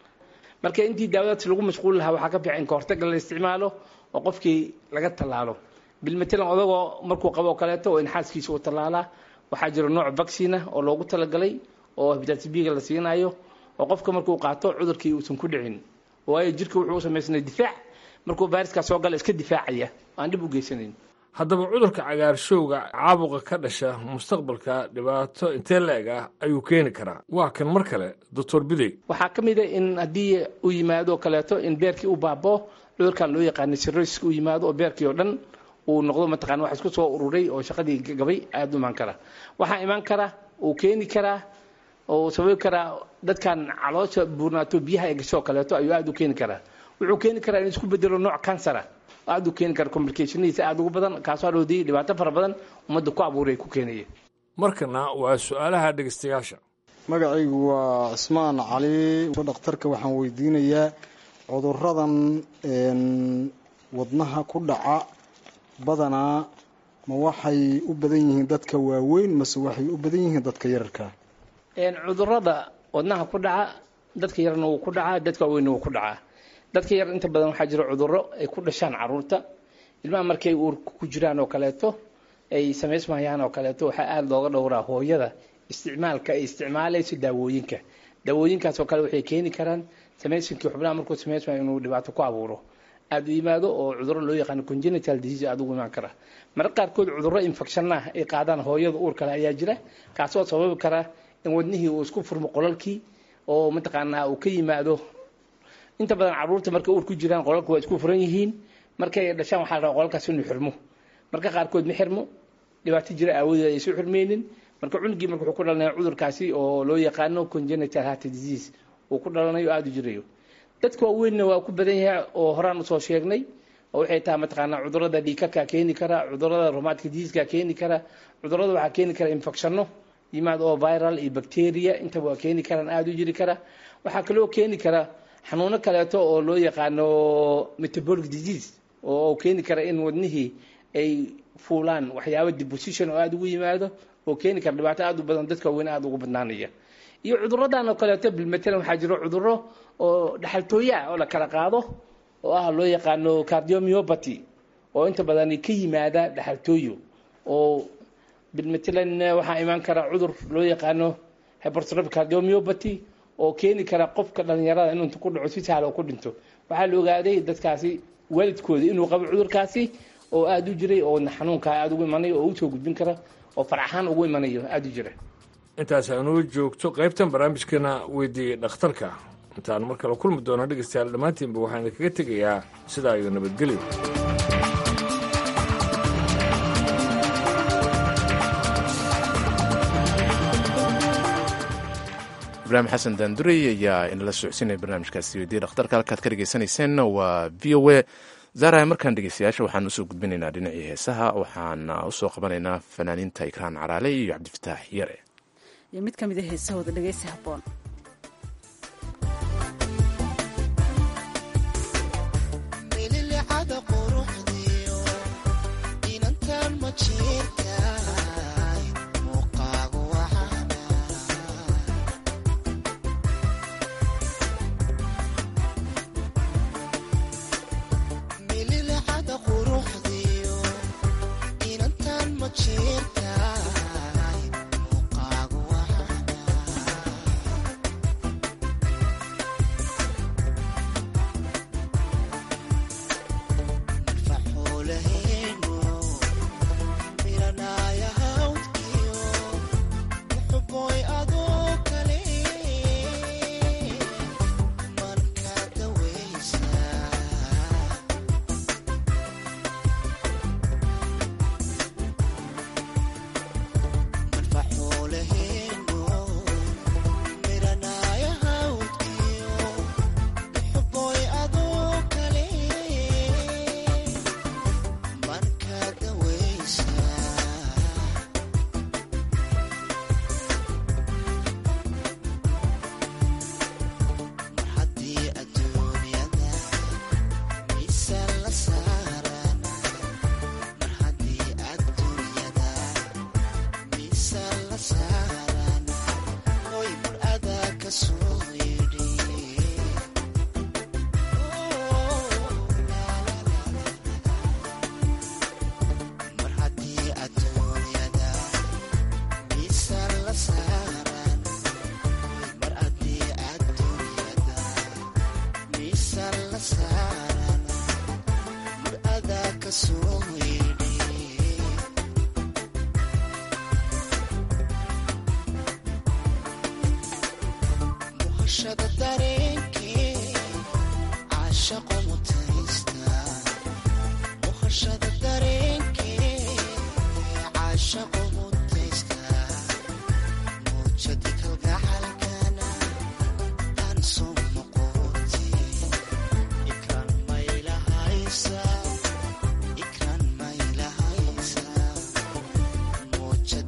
marka intii daawadaas lagu mashquul lahaa waxaa ka fiican in ka hortaga la isticmaalo oo qofkii laga tallaalo bilmatalan odagoo markuu qabo kaleeto oo in xaaskiisa uu tallaalaa waxaa jira nooc vaccina oo loogu talagalay oo hepatitis b-ga la siinayo oo qofka markuu qaato cudurkii uusan ku dhicin waayo jirka wuxuu u samaysnay difaac markuu viruska soo gala iska difaacaya aan dhib u geysanayn haddaba cudurka cagaarshowga caabuqa ka dhasha mustaqbalka dhibaato intee la-eg ah ayuu keeni karaa waa kan mar kale doctor bidey waxaa ka mid a in haddii uu yimaado kaleeto in beerkii u baaboo cudurkan loo yaqaana sirroyska uu yimaado oo beerkii oo dhan uu noqdo mataqana wax isku soo ururay oo shaqadii gabay aada u imaan kara waxaa imaan kara uu keeni karaa oo sababi karaa dadkan caloosha buurnaato biyaha ay gasho oo kaleeto ayuu aada u keeni karaa wuxuu keeni karaa in isku bedelo nooc kansara aada u keeni kara complicationadiisa aada ugu badan kaasoo hadhowdii dhibaato fara badan ummadda ku abuuray ku keenaya markana waa su-aalaha dhegeystayaasha magacaygu waa cismaan cali dhakhtarka waxaan weydiinayaa cuduradan wadnaha ku dhaca badanaa ma waxay u badan yihiin dadka waaweyn mase waxay u badan yihiin dadka yararka cudurada wadnaha ku dhaca dadka yarna wuu ku dhacaa dadka waaweynna wuu ku dhacaa dadka yar inta badan waxaa jira cuduro ay ku dhashaan caruurta ilmaha markay uurka ku jiraan oo kaleeto ay samaysmayaan oo kaleeto waxaa aada looga dhowraa hooyada isticmaalka ay isticmaalayso daawooyinka daawooyinkaas oo kale waxay keeni karaan samaysinkii xubnaha markuu samaysmayo inuu dhibaato ku abuuro aada u yimaado oo cuduro loo yaqaano congenital disease aada ugu imaan kara marka qaarkood cuduro infection ah ay qaadaan hooyada uur kale ayaa jira kaasoo sababi kara in wadnihii uu isku furmo qolalkii oo mataqaanaa uu ka yimaado inta badan caruurta markay uur ku jiraan qolalka waa isku furan yihiin markay dhashaan waxaa la rabaa qolalkaas inuu xirmo marka qaarkood ma xirmo dhibaato jira aawadeed aysan xirmeynin marka cunugii marka wuxuu ku dhalanaya cudurkaasi oo loo yaqaano congenital heart disease uu ku dhalanayo aada u jirayo dadka waaweynna waa ku badan yahay oo horaan usoo sheegnay oo waxay tahay mataqaanaa cudurada dhiikaka keeni kara cudurada romatka diseaska keeni kara cudurada waxaa keeni kara infectionno yimaad oo viral iyo bacteria intaba waa keeni karaan aada u jiri kara waxaa kaloo keeni kara xanuuno kaleeto oo loo yaqaano metabolic disease oo keeni kara in wadnihii ay fuulaan waxyaaba deposition oo aada ugu yimaado oo keeni kara dhibaato aada u badan dadka waaweyn aada ugu badnaanaya iyo cuduradan oo kaleeto bilmatalan waxaa jiro cuduro oo dhaxaltooya ah oo la kala qaado oo ah loo yaqaano cardiomyopathy oo inta badan ka yimaada dhaxaltooyo oo bilmatalan waxaa imaan kara cudur loo yaqaano hypertrophic cardiomyopathy oo keeni kara qofka dhalinyarada inuu inta ku dhaco si sahla oo ku dhinto waxaa la ogaaday dadkaasi waalidkooda inuu qabo cudurkaasi oo aada u jiray oo xanuunkaa aada ugu imanayo oo usoo gudbin kara oo faraxaan ugu imanayo aada u jira intaas aanuu joogto qaybtan barnaamijkeena weydiiyey dhakhtarka intaan mar kale kulmi doono dhegeystayaal dhammaantiinba waxaan idinkaga tegayaa sidaa iyo nabadgelyo ibraahim xasan daandurey ayaa inala socodsiinaya barnaamijkaasi weydiiya dhakhtarka halkaad ka dhegeysaneyseen waa v o a zaaraya markaan dhegeystayaasha waxaan usoo gudbinaynaa dhinacii heesaha waxaana usoo qabanaynaa fanaaniinta ikraan caraale iyo cabdifataax yare iyo mid ka mid a heesahooda dhegeysi habboon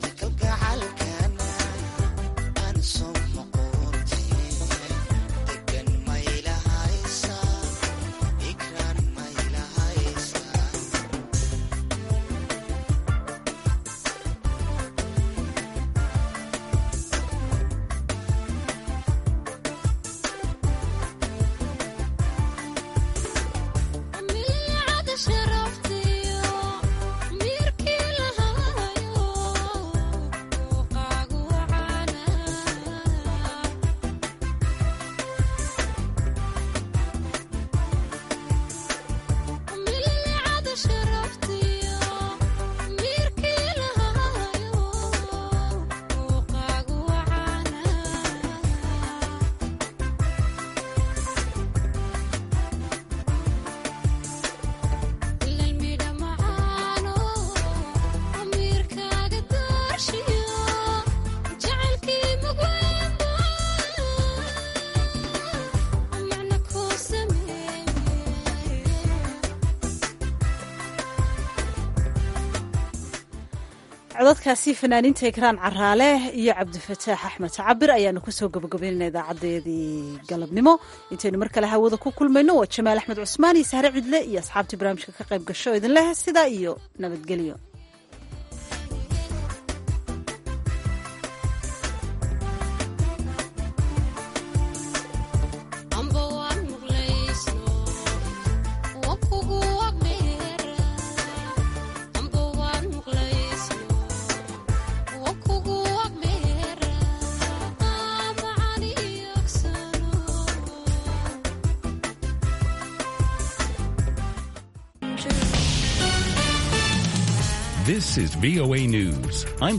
Ikran codadkaasi fanaaniinta ekraan caraale iyo cabdifataax axmed cabir ayaanu kusoo gabagabaynayna idaacadeedii galabnimo intaynu mar kale hawada ku kulmayno waa jamaal axmed cusmaan iyo sahre cidle iyo asxaabtii barnaamijka ka qayb gasho idin leh sidaa iyo nabadgelyo This is VOA News. I'm